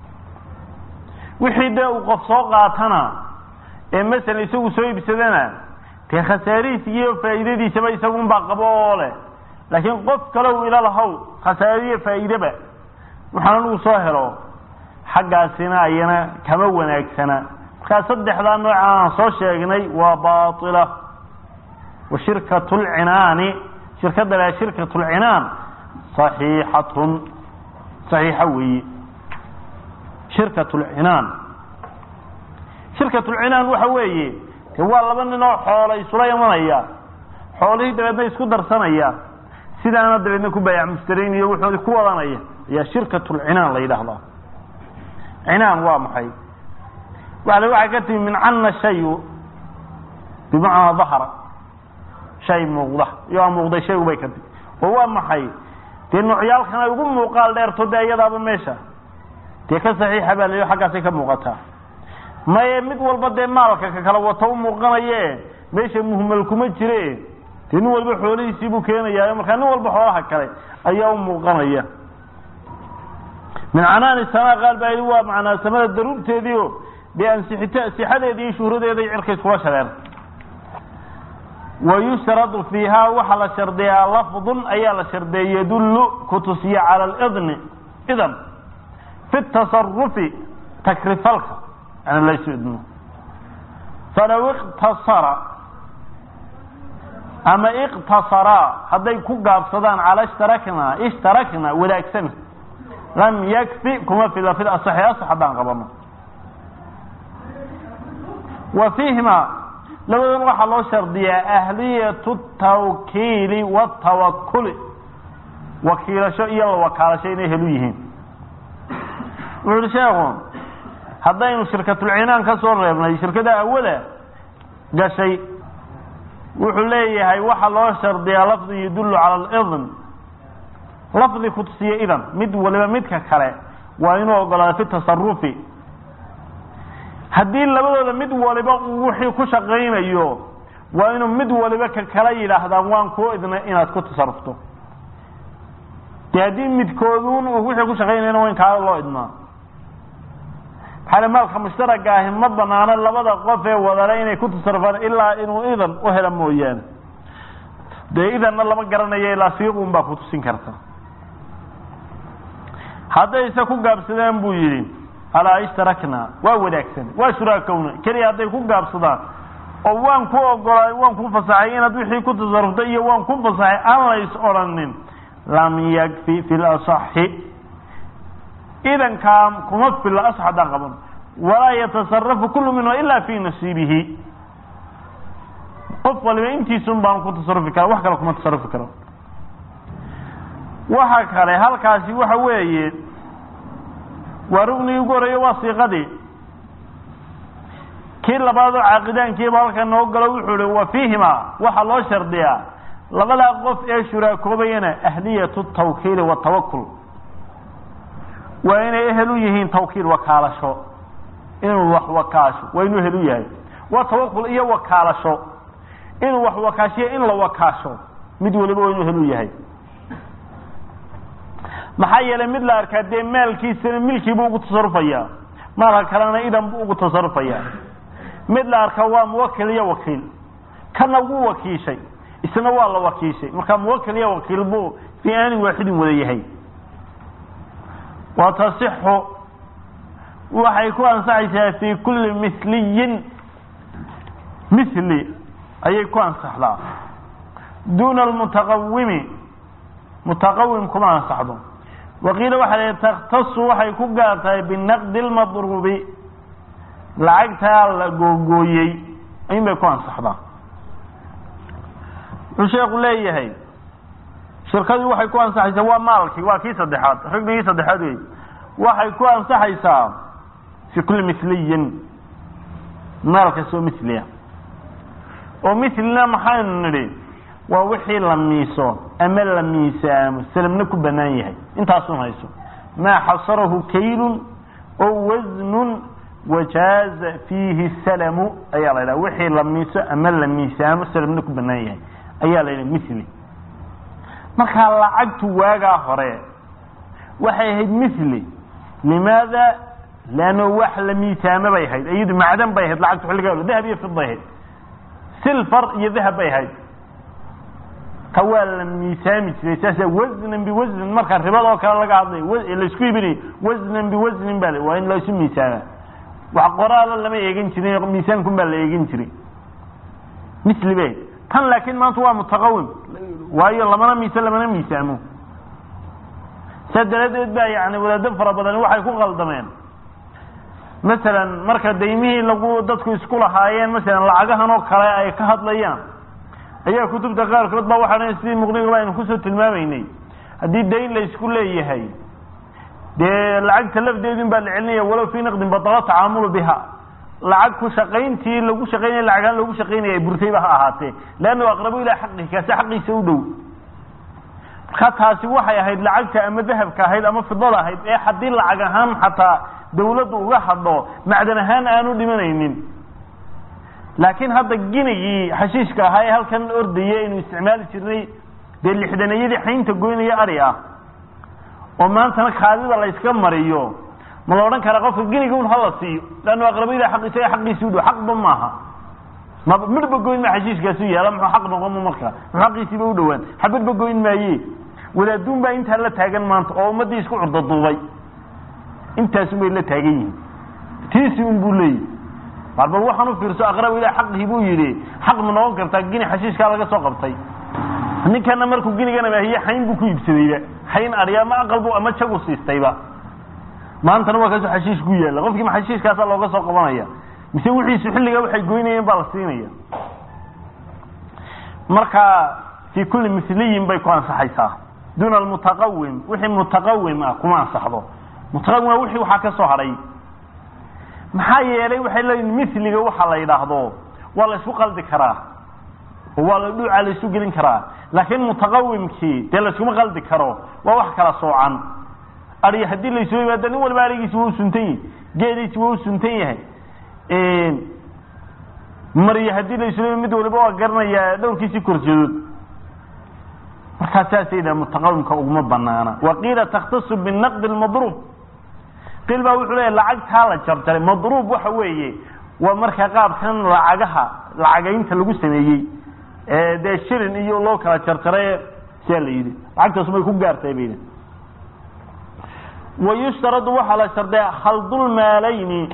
[SPEAKER 1] wixii dee uu qof soo qaatana ee masalan isagu soo iibsadana dee khasaarihiis iyo faa'iidadiisaba isagunbaa qabo oo leh laakiin qof kale uu ila lahow khasaariyo faa'iideba waxaan anugu soo helo xaggaasina ayana kama wanaagsana markaa saddexdaa nooca aan soo sheegnay waa baila wa shirkat lcinaani shirkadda la shirkat lcinaan saxiixatun saxiixa weeye shirkat lcinaan shirkat lcinaan waxa weeye de waa laba nin oo xoola isula imanaya xoolihii dabeedna isku darsanaya sidaana dabeedna ku baayac mushtarayn wuxoodi ku wadanaya ayaa shirkat lcinaan la yidhaahdaa cinaan waa maxay waale waxay ka timi min cana shayu bimacnaa dahara shay muuqda iyo aa muuqday shaygu bay ka timi oo waa maxay dee noocyaalkan ay ugu muuqaal dheerto dee iyadaaba meesha dee ka saxiixa baa layihi xaggaasay ka muuqataa maye mid walba dee maalka ka kala wato u muuqanaye meesha muhmal kuma jire dee nin walba xoolihiisii buu keenayaa markaa nin walba xoolaha kale ayaa u muuqanaya min canaani sama qaal baa yidhi waa macnaa samada daruurteedii o dee ansixita sixadeeda iyo shuhradeeda cirka iskula shareer wayushtaradu fiiha waxaa la shardiyaa lafdun ayaa la shardiya yadullu kutusiya cala lidni idan fi tasarufi takrifalka yani laysu idmo falow iqtasara ama iqtasaraa hadday ku gaabsadaan cala ishtarakna ishtarakna wadaagsana lam yakfi kuma fila fi asaxi asax haddaan qabano wa fiihima labadan waxaa loo shardiyaa ahliyatu tawkiili watawakuli wakiilasho iyo la wakaalasho inay helu yihiin wuxu uhi sheekhu haddaynu shirkatulcinaan ka soo reebnay shirkada awada gashay wuxuu leeyahay waxaa loo shardiyaa lafdi yadullu cala alidn lafdi kutusiya idan mid waliba midka kale waa inuu ogolaado fi tasarufi haddii labadooda mid waliba uu wixii ku shaqaynayo waa inuu mid waliba ka kala yidhaahdaan waan kuu idnay inaad ku tasarufto dee haddii midkooduun uu wixii ku shaqaynayana waa in kaala loo idmaa xale maalka mushtaraga ahi ma banaano labada qof ee wadale inay ku tasarufaan ilaa inuu idan u hela mooyaane dee idanna lama garanayo ilaa siiqun baa kutusin karta haddayse ku gaabsadaan buu yidhi alaa ishtarakna waa wadaagsan waa shuraakowna keliya hadday ku gaabsadaan oo waan ku ogolaa waan ku fasaxay inaad wixii ku tasarufta iyo waan ku fasaxay aan lays odhanin lam yakfi fi lasaxi idankaa kuma filla asax haddaan qaban walaa yatasarafu kullu minhu ila fi nasiibihi qof waliba intiisun baan ku tasarufi kara wax kale kuma tasarufi karo waxa kale halkaasi waxa weeye waa rugnigii ugu horeeye waa siiqadii kii labaadoo caaqidaankiiba halka noo galo wuxuu hi wa fiihima waxaa loo shardiyaa labadaa qof ee shuraakoobayana ahliyatu tawkiili watawakul waa inay ehel u yihiin tawkiil wakaalasho inuu wax wakaasho waa inuu ehel u yahay waa tawakul iyo wakaalasho inuu wax wakaashiyo in la wakaasho mid waliba waa inuu ehel u yahay maxaa yeelay mid la arkaa dee maalkiisana milkiibuu ugu tasarufaya maalka kalena idan buu ugu tasarufaya mid la arkaa waa muwakil iyo wakiil kana wuu wakiishay isna waa la wakiishay marka muwakil iyo wakiil buu fii aanin waaxidin wada yahay wa tasixu waxay ku ansaxaysaa fii kulli misliyin misli ayay ku ansaxdaa duuna almutaqawimi mutaqawim kuma ansaxdo waqiila waxa la takhtasu waxay ku gaar tahay binaqdi lmadruubi lacagtaa la googooyey in bay ku ansaxdaa wuxuu sheeku leeyahay shirkadii waxay ku ansaxaysaa waa maalkii waa kii saddexaad rignigii saddexaad wey waxay ku ansaxaysaa fi kulli misliyin maal kastoo misliya oo mislina maxaynu nidhi waa wixii la miiso ama la miisaamo salamna ku banaan yahay intaasun hayso maa xasarahu kaylun oo wasnun wajaaza fiihi salamu ayaa la yidhaha wixii la miiso ama la miisaamo salamna ku banaan yahay ayaa la yidhaha misli markaa lacagtu waagaa hore waxay ahayd misli limaada leanno wax la miisaamo bay ahayd iyadu macdan bay ahayd lacagtu xilligaa dahab iyo fid bay ahayd silfar iyo dahab bay ahayd ka waa la miisaami jiray saasa wasnan biwasnin marka ribadoo kale laga hadlayo laisku ibinayo wasnan biwasnin baa waa in laisu miisaama wax qoraala lama eegan jirin miisaankun baa la eegan jiray misli bay tan laakiin maanta waa mutaqawim waayo lamana miisa lamana miisaamo saa daraaddeed baa yani wadaado fara badan waxay ku qaldameen masalan marka daymihii lagu dadku isku lahaayeen masalan lacagahan oo kale ay ka hadlayaan ayaa kutubta qaarkood ba waxaa sidii muqnigaba aynu kusoo tilmaamaynay haddii dayn la isku leeyahay dee lacagta lafdeedin baa la celinaya walow fii naqdin badala tacaamulu biha lacag ku shaqayntii lagu shaqaynaya lacagaan lagu shaqaynaya burtayba ha ahaatee leannahu aqrabu ilaa xaqihi kaasi xaqiisa u dhow marka taasi waxay ahayd lacagta ama dahabka ahayd ama fidada ahayd ee haddii lacag ahaan xataa dawladdu uga hadho macdan ahaan aanu dhimanaynin laakiin hadda ginigii xashiishka ahaa ee halkan ordaya aynu isticmaali jirnay dee lixdanayadii xaynta goynaya ari ah oo maantana kaadida la yska mariyo ma la odhan karaa qofka giniga un hala siiyo leannu aqrabiyada xaq isaga xaqiisi u dhow xaqba maaha ma midhba goyn ma xashiishkaasu yaala muxuu xaq noqon markaa muxuu xaqiisiiba u dhowaan xabadba goyn maaye wadaaduun baa intaa la taagan maanta oo ummaddii isku curdaduubay intaasun bay la taagan yihiin tiisi un buu leeyahy bal bal waxaan u fiirso aqrab ilah xaqii buu yidhi xaq ma noqon kartaa gini xashiishkaa laga soo qabtay ninkana markuu ginigana maahiye xayn buu ku iibsadayba xayn arya ama aqal bu ama jagu siistayba maantana waa kaasoo xashiish ku yaalla qofkii ma xashiishkaasaa looga soo qabanaya mise wixiisu xilligaa waxay goynayeen baa la siinaya marka fii kulli misliyin bay ku ansaxaysaa duuna almutaqawim wixii mutaqawim ah kuma ansaxdo mutaqawim waa wixii waxaa ka soo hadhay maxaa yeelay waxay leeyihin misliga waxa la yidhaahdo waa la isku qaldi karaa oo waa la dhuuca la isu gelin karaa laakiin mutaqawimkii dee la iskuma qaldi karo waa wax kala soocan ari haddii laysoo yimaado nin walba arigiisi waa u suntan yahay geediisi waa u suntan yahay maryo haddii laysoo yimad mid waliba waa garanayaa dhowrkiisii korjeedood markaa saasay yidhaha mutaqawimka uguma banaana waqiila takhtasu binaqdi lmadruub qiil baa wuxuu leeya lacagtaa la jarjaray madruub waxa weeye waa marka qaabkan lacagaha lacagaynta lagu sameeyey dee shilin iyo loo kala jarjaray siaa la yidhi lacagtaas may ku gaartay baydi wayushtaradu waxaa la sharday khaldulmaalayni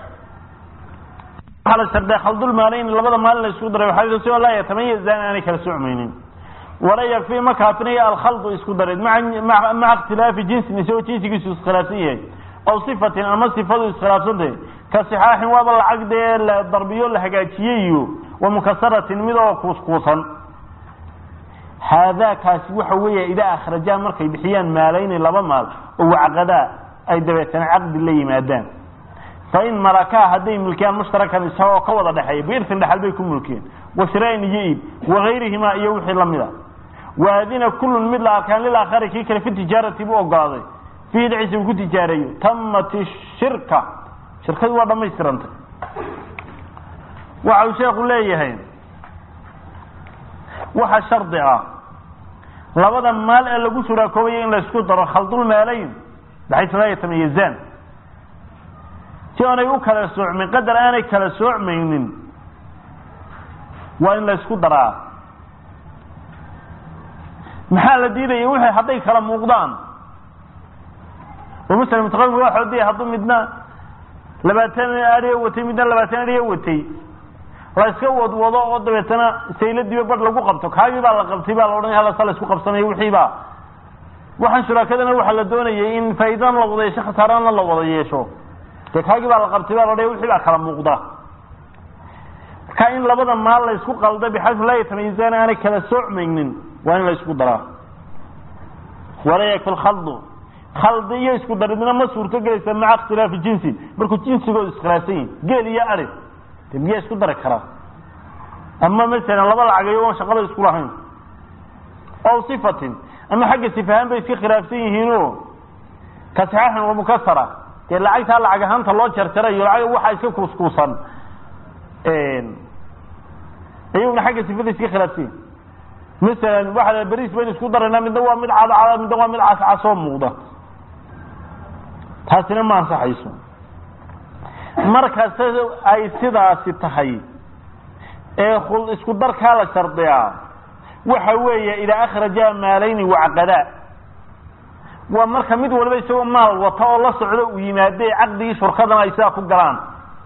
[SPEAKER 1] waxaa la sharday khaldulmaalayni labada maalin la isku daray waxaa si laa yatamayazaan aanay kala socmaynin wala yakfi ma kaafinayo alkhaldu isku dareed maa maca ikhtilaafi jinsin isagoo jinsigiisu iskhilaafsan yahay aw sifatin ama sifadu iskhilaafsantahay ka sixaaxin waaba lacag dee la darbiyo la hagaajiyey iyo wa mukasaratin mid oo kuuskuusan haadaakaasi waxa weeya idaa akhrajaa markay bixiyaan maalayni laba maal oo wacqadaa ay dabeetana caqdi la yimaadaan fa in malakaa hadday mulkiyaan mushtarakan isagoo ka wada dhexeeya biirtin dhexal bay ku mulkiyeen washiraain iyo iib wagayrihimaa iyo wixii lamida waadina kullun mid la arkaan lilaakhari kii kale fi tijaarati buu ogolaaday fiihi dhexisa uu ku tijaareeyo tamat shirka shirkadu waa dhamaystirantay waxa uu sheekhu leeyahay waxa shardi ah labada maal ee lagu suraakoobaya in la isku daro khaldulmaalayn baxaysa laa yatamayazaan si aanay u kala soocmin qadar aanay kala soocmaynin waa in la isku daraa maxaa la diidaya wixii hadday kala muuqdaan oo masala mutaqadimka waa xoodiya hadduu midna labaatan adhiya watay midna labaatan adhiya watay la iska wadwado oo dabeetana sayladiiba badh lagu qabto kaagii baa la qabtay baa la odhanaya halasa la isku qabsanayo wixiiba waxaan shuraakadana waxaa la doonayay in faa'iidana la wada yeesho khasaarana la wada yeesho dee kaagii baa la qabtay baa la odhanaya wixii baa kala muuqda marka in labada maal la isku qalda bixaysu laa yatamayizaan aanay kala soocmaynin waa in la isku daraa walaa yakfi lkhaldu khaldi iyo isku daridna ma suurto gelaysa maca ikhtilaafi jinsin markuu jinsigoodu iskhilaafsan yihin geel iyo ari de miyaa isku dari karaa ama masalan laba lacagayo oon shaqada isku lahayn ow sifatin ama xagga sifahaan bay iska khilaafsan yihiinoo ka saxaaxin wa mukasara dee lacagtaa lacag ahaanta loo jarjarayo lacag waxaa iska kuuskuusan iyaguna xagga sifada iska khilaafsan yihin masalan waxaa beriis baynu isku daraynaa midna waa mid cadcada midna waa mid cascasoo muuqda taasina ma ansaxayso markasta ay sidaasi tahay ee isku darkaa la shardiyaa waxa weeye idaa akhraja maalayni wacqadaa waa marka mid waliba isagoo maal wata oo la socdo uu yimaade caqdigii shurkadana ay sidaa ku galaan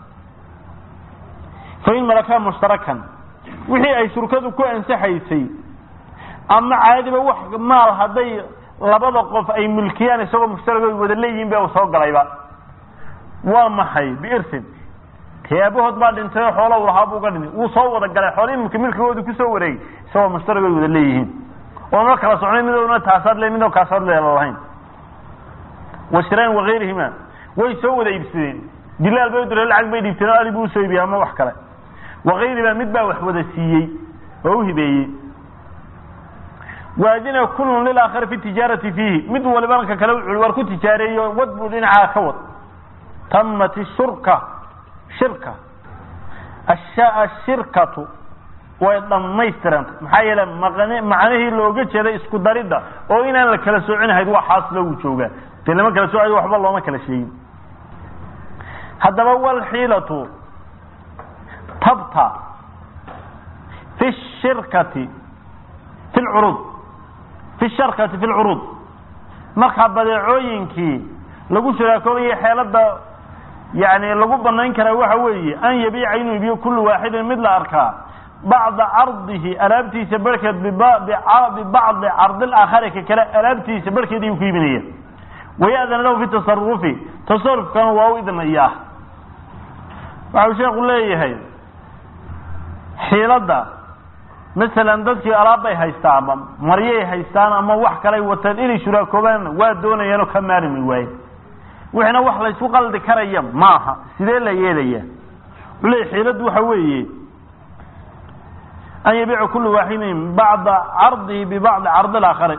[SPEAKER 1] fa in malakaa mushtarakan wixii ay shurkadu ku ansaxaysay ama caadiba wax maal hadday labada qof ay milkiyaan isagoo mushtarag ay wada leeyihiin ba soo galayba waa maxay biirsin dee aabahood baa dhintay oo xoola u lahaa buu ga dhintay wuu soo wada galay xoolihii imika milkigoodu kusoo wareegay isagoo mushtarag ay wada leeyihiin oona kala socnay midowna taasaad le midoo kaasaad leela lahayn washiraan wagayrihima way soo wada iibsadeen dilaal bay udire lacag bay dhiibteen oo ali buu usoo iibiyey ama wax kale wagayriba mid baa wax wada siiyey oo u hibeeyey waadina kullun lilaakhari fi tijaarati fiihi mid waliba ka kale wuxuu war ku tijaareeyo wad buu dhinacaa ka wad tamat shurka shirka ashirkatu way dhammaystirantay maxaa yeele maqn macnihii looga jeeday isku daridda oo inaan la kala soocinahayd waa xaasilo uu joogaa dee lama kala soocayo waxba looma kala sheegin haddaba walxiilatu tabta fi shirkati fi lcuruud fi sharkati fi lcuruud markaa badeecooyinkii lagu shuraakoobayay xeelada yani lagu banayn karaa waxa weeye an yabiica inuu ibiyo kullu waaxidin mid la arkaa bacda cardihi alaabtiisa barhkeed bibacdi cardi laakhari ka kale alaabtiisa barhkeed ayuu ku iibinaya waya'dana lahu fi tasarufi tasarufkana waa u idnayaa waxau sheekhu leeyahay xiiladda masalan dadkii alaabbay haystaan ama maryay haystaan ama wax kalay wataan inay shuraakoobaan waa doonayaanoo ka maarmi waaye wixina wax laysku qaldi karaya maaha sidee la yeelaya wuxuu leeyahy xiiladdu waxa weeye an yabiica kullu waaxidin bacda cardihi bibacdi cardi laakhari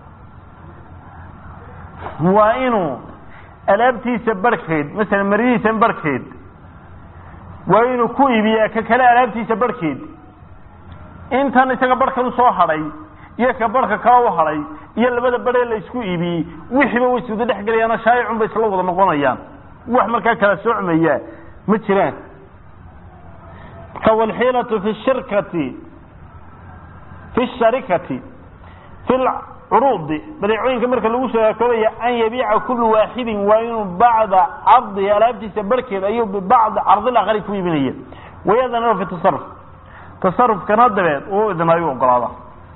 [SPEAKER 1] waa inuu alaabtiisa barhkeed masalan maryihiisa barhkeed waa inuu ku iibiyaa ka kale alaabtiisa barhkeed intan isaga barhkan usoo hadhay iyo ka barhka kale u hadhay iyo labada barhee la isku iibiyey wixiiba way suuda dhex gelayaanoo shaayicun bay isla wada noqonayaan wax markaa kala socmaya ma jiraan kawalxiilatu fi shirkati fi sharikati fi lcuruudi badeecooyinka marka lagu sharakoobaya an yabiica kullu waaxidin waa inuu bacda cardihi alaabtiisa barhkeed ayuu bibacdi cardil aqari ku iibinaya wayadana fi tasaruf tasarufkana dabeed uu idnaayu ogolaada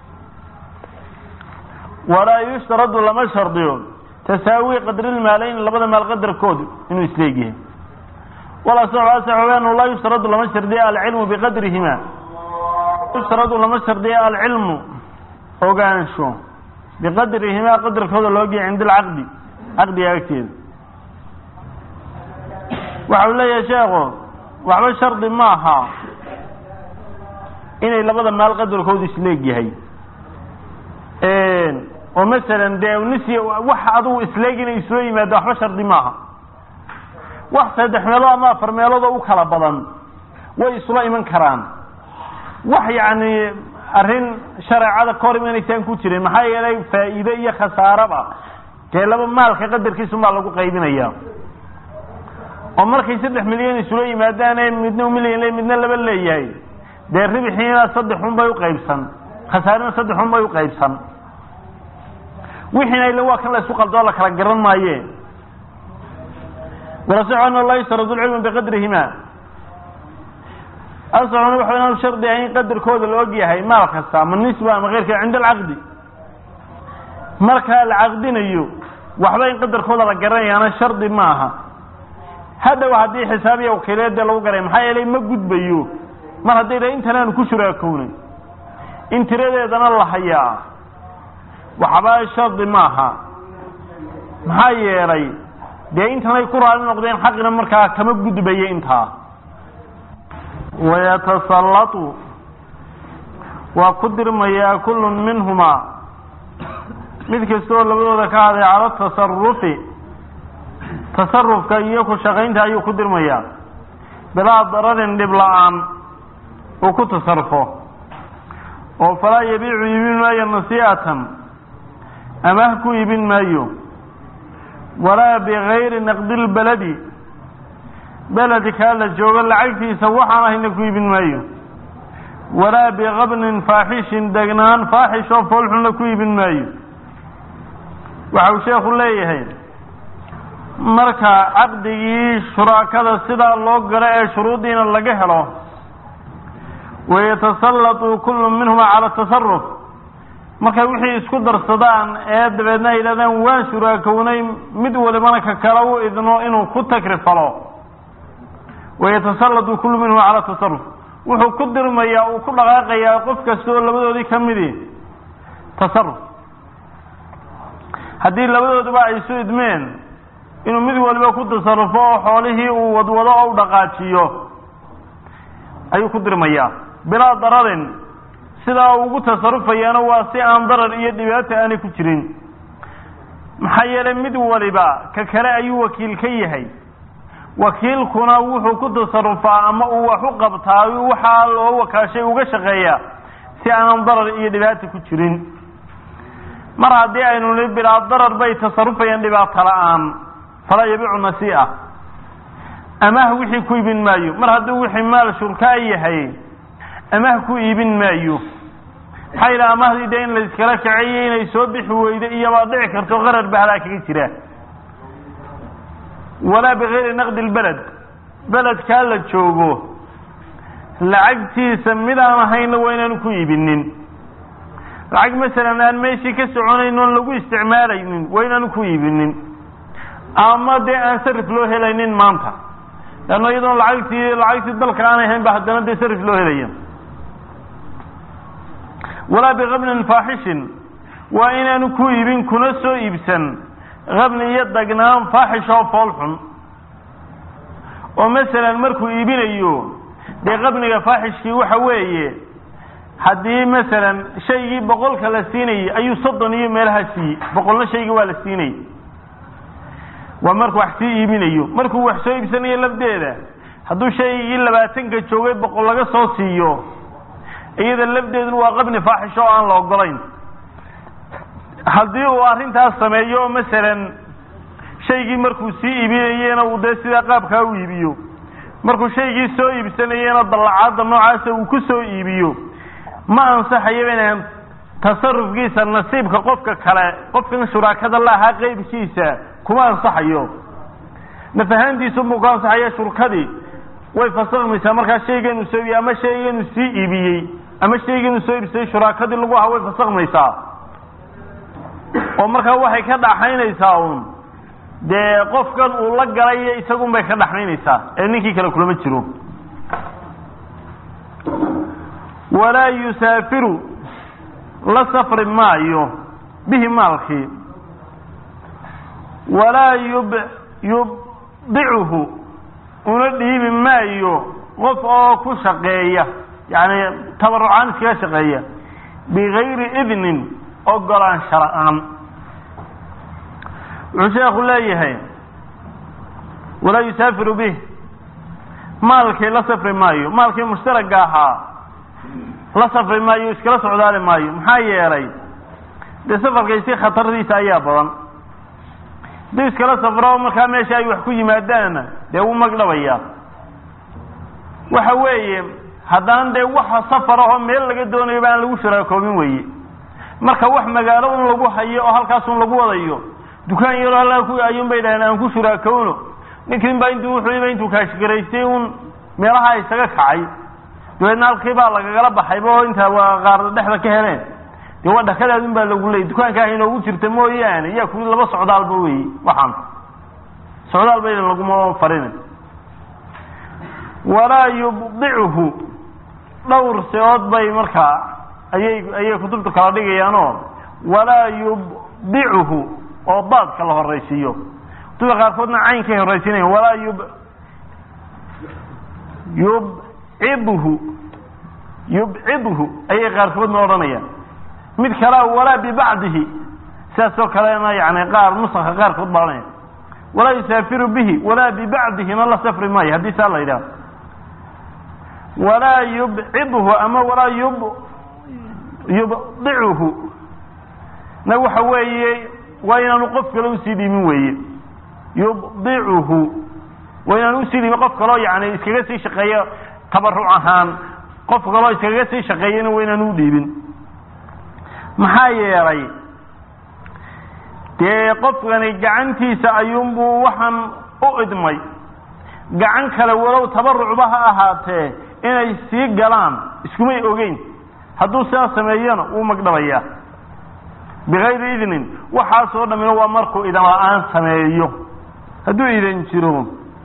[SPEAKER 1] walaa yushtaradu lama shardiyo tasaawi qadrilmaalayn labada maal qadarkoodu inuu isleegyahay walasaxu laa yushtaradu lama shardiya alcilmu biqadrihima yushtaradu lama shardiya alcilmu ogaansho biqadrihimaa qadarkooda loogiya cinda alcaqdi caqdiga agteeda waxa uu leeyahay sheekhu waxba shardi maaha inay labada maal qadarkoodu isleegyahay oo masalan dee nisiya wax adugu isleeg inay isoo yimaado waxba shardi maaha wax saddex meelood ama afar meeloodoo u kala badan way isula iman karaan wax yacni arrin shareecada ka hor imanaysaan ku jirin maxaa yeelay faa'iide iyo khasaaraba dee laba maalka qadarkiisunbaa lagu qaybinaya oo markay saddex milyan isula yimaadaane midna milyan le midna laba leeyahay dee ribixiina saddexun bay uqaybsan khasaarina saddexun bay uqaybsan wixiina ila waa kan la isku qaldoo la kala garan maaye walasaxu ana laa yustaradu lcilmu biqadrihima asaxuna waxa inaan shardi ahayn qadarkooda la og yahay maal kasta ama nisba ama keyrka cinda alcaqdi markaa la caqdinayo waxba in qadarkooda la garanayaana shardi ma aha hadhow haddii xisaab iyo wakiileedee lagu garay maxaa yeelay ma gudbayo mar hadday dha intan aanu ku shuraakownay in tiradeedana la hayaa waxba shardi maaha maxaa yeelay dee intanay ku raali noqdeen xaqina markaa kama gudbaya intaa wayatasallatu waa ku dirmayaa kullun minhumaa mid kastaoo labadooda ka haday cala tasarufi tasarufka iyo ku shaqaynta ayuu ku dirmayaa bilaa dararin dhib la-aan uu ku tasarufo oo falaa yabiicu iibin maayo nasii'atan amaah ku iibin maayo walaa bigayri naqdi lbaladi beledkaa la joogo lacagtiisa waxaan ahayna ku iibin maayo walaa bikabnin faaxishin degnaan faaxish oo foolxunna ku iibin maayo waxa uu sheekhu leeyahay marka caqdigii shuraakada sidaa loo galo ee shuruudiina laga helo wayatasallatu kullu minhuma cala tasaruf markay wixii isku darsadaan ee dabeedna ay yidhahdaan waan shuraakownay mid walibana ka kale u idno inuu ku takrifalo wayatasallatu kullu minhuma cala tasaruf wuxuu ku dirmayaa uu ku dhaqaaqayaa qof kasta oo labadoodii ka midi tasaruf haddii labadooduba ay isu idmeen inuu mid waliba ku tasarufo oo xoolihii uu wadwado oo u dhaqaajiyo ayuu ku dirmayaa bilaa dararin sidaa ugu tasarufayaana waa si aan darar iyo dhibaato aanay ku jirin maxaa yeelay mid waliba ka kale ayuu wakiil ka yahay wakiilkuna wuxuu ku tasarufaa ama uu wax u qabtaa waxaa loo wakaashay uga shaqeeyaa si aanan darar iyo dhibaato ku jirin mar haddii aynu ni bilaa darar bay tasarufayaan dhibaato la-aan falaa yabiicu nasii'a amaah wixii ku iibin maayo mar hadduu wixii maal shurkaa yahay amaah ku iibin maayo maxaa yidhaha amahdii dee in la iskala kaceeyo inay soo bixi weydo iyobaa dhici karto qarar bahdaa kaga jira walaa bigayri naqdi lbeled beledkaa la joogo lacagtiisa mid aan ahayna waa inaanu ku iibinin lacag masalan aan meeshii ka soconayn oon lagu isticmaalaynin waa inaanu ku iibinin ama dee aan sarif loo helaynin maanta leanno iyadoon lacagtii lacagtii dalka aanay hayn ba haddana dee sarif loo helaya walaa bikabnin faaxishin waa inaanu ku iibin kuna soo iibsan kabni iyo dagnaan faaxish oo fool xun oo masalan markuu iibinayo dee qabniga faaxishkii waxa weeye haddii masalan shaygii boqolka la siinayay ayuu soddon iyo meelaha siiyey boqolna shaygii waa la siinayay waa markuu wax sii iibinayo markuu wax soo iibsanayo lafdeeda hadduu shaygii labaatanka joogay boqol laga soo siiyo iyada lafdeeduna waa qabni faaxish oo aan la ogolayn haddii uu arrintaas sameeyo oo masalan shaygii markuu sii iibinayena uu dee sidaa qaabkaa u iibiyo markuu shaygii soo iibsanayena dallacaadda noocaasa uu ku soo iibiyo ma ansaxayo inaan tasarufkiisa nasiibka qofka kale qofkan shuraakada la ahaa qeybkiisa kuma ansaxayo naf ahaantiisubuu ku ansaxaya shurkadii way fasakmaysaa markaa shayganuu soo iibiyey ama shayganuu sii iibiyey ama shayganuu soo iibsaday shuraakadii lagu ahaa way fasakmaysaa oo markaa waxay ka dhaxaynaysaa uun dee qofkan uu la galay iyo isagun bay ka dhaxaynaysaa ee ninkii kale kulama jiro walaa yusaafiru la safri maayo bihi maalkii walaa yub yubdicuhu una dhiibi maayo qof oo ku shaqeeya yani tabarucaan iskaga shaqeeya bigayri idnin ogolaansha la-aan wuxuu sheekhu leeyahay walaa yusaafiru bih maalkii la safri maayo maalkii mushtaraga ahaa la safri maayo iskala socdaali maayo maxaa yeelay dee safarkaysi khatardiisa ayaa badan haduu iskala safro markaa meesha ay wax ku yimaadaanna dee wuu magdhabayaa waxa weeye haddaan dee waxa safar ahoo meel laga doonayo ba aan lagu shuraakoobin weye marka wax magaalo un lagu hayo oo halkaasun lagu wadayo dukaan yaroo halkaa ku ayuun bay dhaheen aan ku shuraakowno ninkin baa intuu wuxuu intuu kaashgaraystay un meelaha isaga kacay dabeedna halkii baa lagagala baxayba oo intaa waa qaar dhexda ka heleen dee waa dhakadaadun baa lagu leeyay dukaanka ah inoogu jirta mooyaane yaa kuli laba socdaalba wey waxaan socdaal ba idan laguma farin walaa yubdicuhu dhowr seood bay markaa ayay ayay kutubtu kala dhigayaanoo walaa yubdicuhu oo daadka la horaysiiyo kutubta qaarkoodna caynkay horaysiinayan walaa yub yubcidhu yubcidhu ayay qaarkoodna odhanayaan mid kalea walaa bibacdihi sidaasoo kalena yani qaar nusaka qaarkood baa odhanaya walaa yusaafiru bihi walaa bibacdihina la safri maayo haddii saa la yidhaho walaa yubcidhu ama walaa yub yubdicuhu na waxa weeye waa inaanu qof kale usii dhiimin weeye yubdicuhu waa inaanu usii dhiimin qof kaloo yani iskaga sii shaqeeyo tabaruc ahaan qof kaloo iskaga sii shaqeeyana waa inaanu udhiibin maxaa yeelay dee qofkani gacantiisa ayuunbuu waxaan u idmay gacan kale walow tabarucba ha ahaatee inay sii galaan iskumay ogeyn hadduu sidaa sameeyona wuu magdhabayaa bikayri idnin waxaasoo dhammina waa markuu idan la-aan sameeyo hadduu idan jiro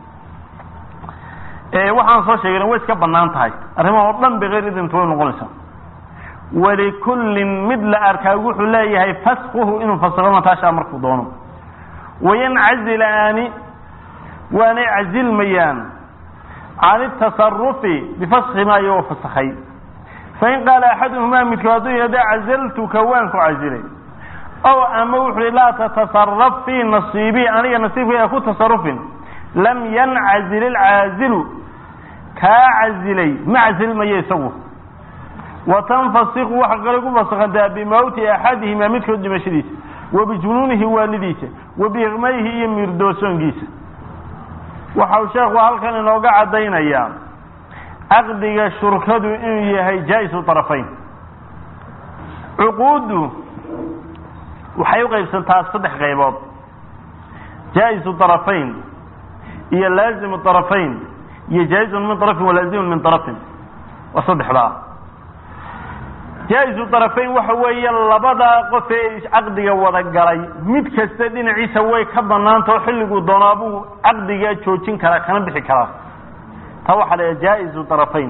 [SPEAKER 1] waxaan soo sheegayna way iska banaan tahay arrimaha oo dhan bikayri idnintu way noqonaysaa walikullin mid la arkaa wuxuu leeyahay faskuhu inuu fasiro mataashaa markuu doono wayancazilaani waanay cazilmayaan can itasarufi bifaski maa iyagoo fasakhay fain qaala axaduhumaa midkood hadduu yihahdo cazaltuka waan ku cazilay ow ama wuxu hi laa tatasaraf fii nasiibii aniga nasiibkayga ku tasarufin lam yancazil ilcaazilu kaa cazilay ma cazilmayo isagu watanfasiku waxa kale ku fasakhantaa bimawti axadihimaa midkood dhimashadiisa wa bijunuunihi waalidiisa wa biiqmayhi iyo miirdoosoonkiisa waxa uu sheekhu halkan inooga caddaynayaa caqdiga shurkadu inuu yahay jaa-isu طarafayn cuquuddu waxay u qaybsantaa saddex qaybood jaa-isu طarafayn iyo laazimu طarafayn iyo jaa-izun min طarafin walaazimun min طarafin waa saddexdaa jaa-isu طarafayn waxa weeye labadaa qof ee caqdiga wada galay mid kasta dhinaciisa way ka banaanta oo xilliguu doonaabuu caqdiga joojin karaa kana bixi karaa taa waxaa la jaa-isu طarafayn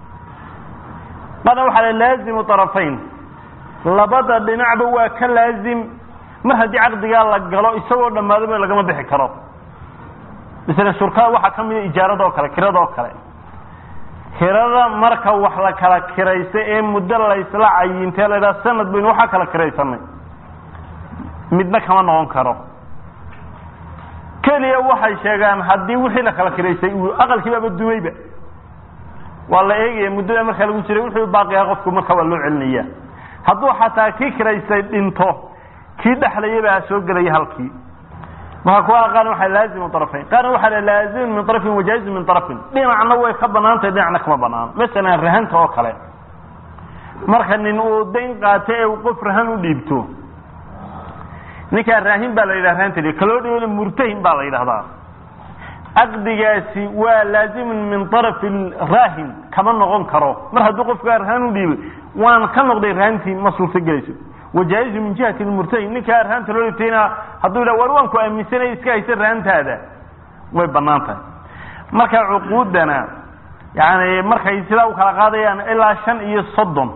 [SPEAKER 1] qana waxaa la laazimu طarafayn labada dhinacba waa ka laazim mar haddii caqdigaa la galo isagoo dhammaadaba lagama bixi karo misle shurkada waxaa ka mida ijaarada oo kale kirada oo kale kirada marka wax la kala kiraysta ee muddo laysla cayintee la ydhaha sanad baynu waxaa kala kiraysanay midna kama noqon karo keliya waxay sheegaan haddii wixii la kala kiraystay uu aqalkiibaaba dumayba waa la eegaya muddada markaa lagu jiray wuxuu baaqiyaa qofku marka waa loo celinaya hadduu xataa kii kiraystay dhinto kii dhexlayabaa soo gelaya halkii marka kuwa qaarna waxaa laazimu طرفayn qaarna waxaa laazimu min طرفin wajaazu min طرفin dhinacna way ka banaantahay dhinacna kama banaano masalan rahanta oo kale marka nin uu dayn qaato ee uu qof rahan u dhiibto ninkaa raahin baa la yidhaha rahanta kaloo dhiibana murtahin baa la yidhahdaa caqdigaasi waa laazimun min طرف raahin kama noqon karo mar hadduu qofkaa rahan u dhiibay waan ka noqday rahantii ma suurto gelayso wajaa'izu min jihati lmurtahin ninkaa rahanta loo dhibtayna hadduu yidhaha war waan ku aaminsanay iska haysa rahantaada way banaan tahay marka cuquudana yani markay sidaa u kala qaadayaan ilaa shan iyo soddon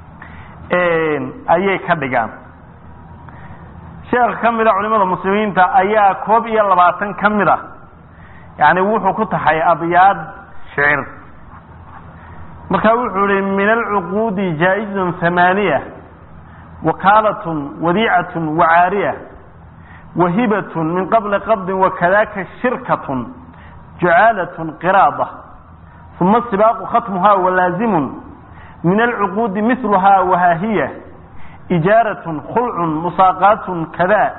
[SPEAKER 1] ayay ka dhigaan sheekh ka mida culimada muslimiinta ayaa koob iyo labaatan ka mid ah yani wuxuu ku taxay abyaad shicir marka wuxuu ihi min alcuquudi jaa-izun hamaaniya wakaalatun wadiicatun wacaariya wahibatun min qabli qabdin wakadaka shirkatun jucaalatun qiraada uma sibaaqu khatmuha walaazimun min alcuquudi miluha wahaahiya ijaaratun khulcun musaaqaatun kada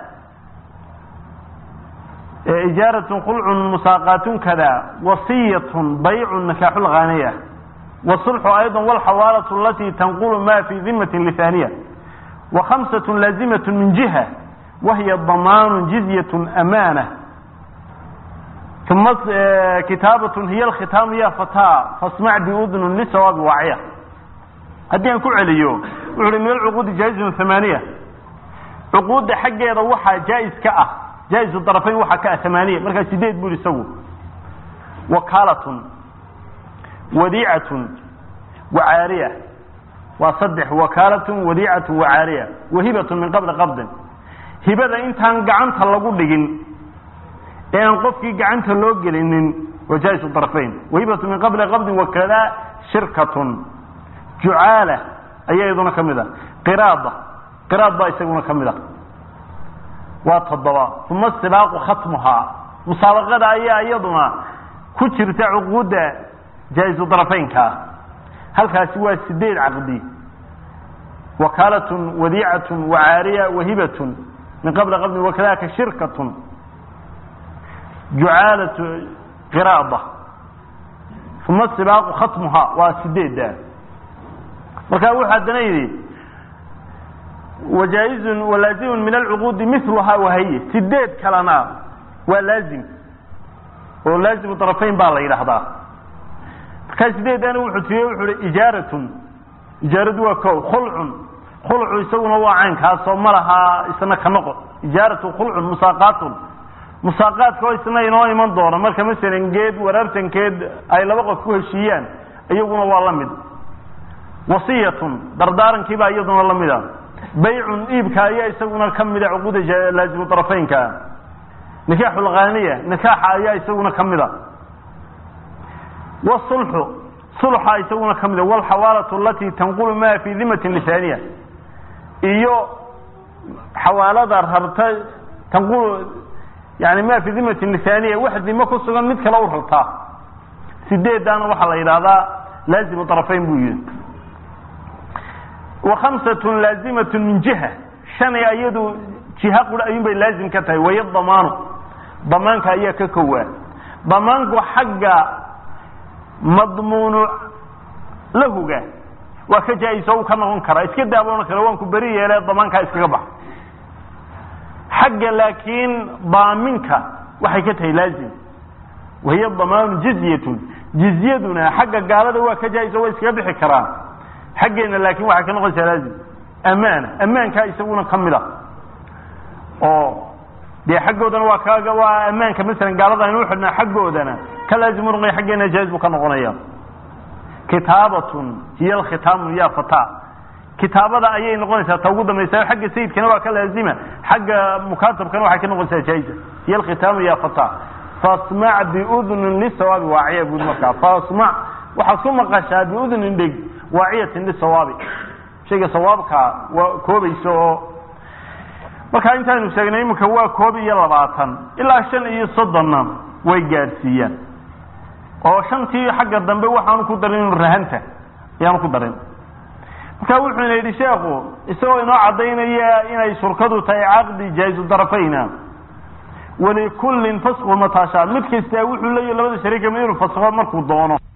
[SPEAKER 1] ijaaratun khulcun musaaqaatun kada wasiyatun baycun nikaaxu lghaniya wasulxu ayضa walxawaalatu alati tanqulu ma fi dimati lihaniya وخمسة لازمة من جهة وهي ضمان جزية أمانة ثم كتابة هي الختام يا فتاة فاسمع بأذن لسواب واعية هدي أن كعليو وعلي من العقود جائز ثمانية عقود حق يروحها جائز كأة جائز الطرفين وحا كأة ثمانية مركز سيديد بولي سوو وكالة وديعة وعارية waa saddex wakaalatun wadiicatun wacaariya wahibatun min qabli qabdin hibada intaan gacanta lagu dhigin ee aan qofkii gacanta loo gelinin wajaa'isu طarfayn wahibatun min qabli qabdin wakada shirkatun jucaala ayaa iyaduna ka mid a qiraada qiraad baa isaguna ka mid a waa toddoba uma sibaaqu khatmuhaa musaabaqada ayaa iyaduna ku jirta cuquudda jaa-isu طarfaynkaa halkaasi waa sideed caqdi wakaalatun wadiicatun wacaariya wahibatun min qabli qabdin wakadaka shirkatun jucaalatu qiraada uma sibaaqu khatmuha waa sideedda marka wuxuu haddana yidhi wajaaizun walaazimun min alcuquudi miluhaa wahaye sideed kalena waa laazim oo laazimu طarafayn baa la yidhaahdaa markaa sideedana wuxuu tiriye wuxuu hi ijaaratun ijaaradu waa ko khulcun khulcu isaguna waa caynkaasoo ma lahaa isna ka noqon ijaaratu khulcun musaaqaatun musaaqaadka oo isna inoo iman doona marka masalan geed waraartankeed ay laba qof ku heshiiyaan iyaguna waa la mid wasiyatun dardaarankii baa iyaduna la mid a baycun iibka ayaa isaguna ka mida cuquuda laazimu طarafaynka nikaaxu lghaniya nikaaxa ayaa isaguna ka mid a wsulxu sulxa isaguna ka mida walxawaalatu alati tanqulu ma fi dimati lisaniya iyo xawaalada rarta tanqulu yani ma fi dimati lisaniya wax dimo ku sugan mid kale u rartaa sideedaana waxaa la yidhahdaa laazimu طarafayn buu yihi وamسة laazimaة min jiha shanay ayadu jiha qura ayun bay laazim ka tahay waya damaanu damaanka ayaa ka kowaa damaanku xagga madmuunu lahuga waa ka jaa-iso u ka noqon karaa iska daaboona kale waan ku beri yeele damaankaa iskaga bax xagga laakiin daaminka waxay ka tahay laazim wahiya damaanu jizyatun jizyaduna xagga gaalada waa ka jaa-iso way iskaga bixi karaan xaggeena laakin waxay ka noqonaysaa laazim amaana amaankaa isaguna ka mid a oo dee xaggoodana waa ka waa amaanka masalan gaalada aynu uxidhnaa xaggoodana ka laazimu noqonaya xaggeena jaaز buu ka noqonaya kitaabatun hiya alkhitaamu ya fata kitaabada ayay noqonaysaa ta ugu dambaysa xagga sayidkana waa ka laazima xagga mukaatabkana waxay ka noqonaysaa jaa'iza hiya alkhitaamu ya fata fasmac biudnin lisawaabi waaciya bui markaa fasmac waxaad ku maqashaa biudnin dheg waaciyatin lisawaabi shayga sawaabka waa koobaysa oo markaa intaaynu sheegnay iminka waa koob iyo labaatan ilaa shan iyo soddonna way gaadhsiiyaan oo shantii xagga dambe waxaanu ku darin rahanta ayaanu ku darin marka wuxuuna yidhi sheekhu isagoo inoo caddaynaya inay shurkadu tahay caqdi jaa'izu darafayna walikullin fasqu mataashaa mid kastaa wuxuu leeyahy labada shariika mid inuu fasqo markuu doono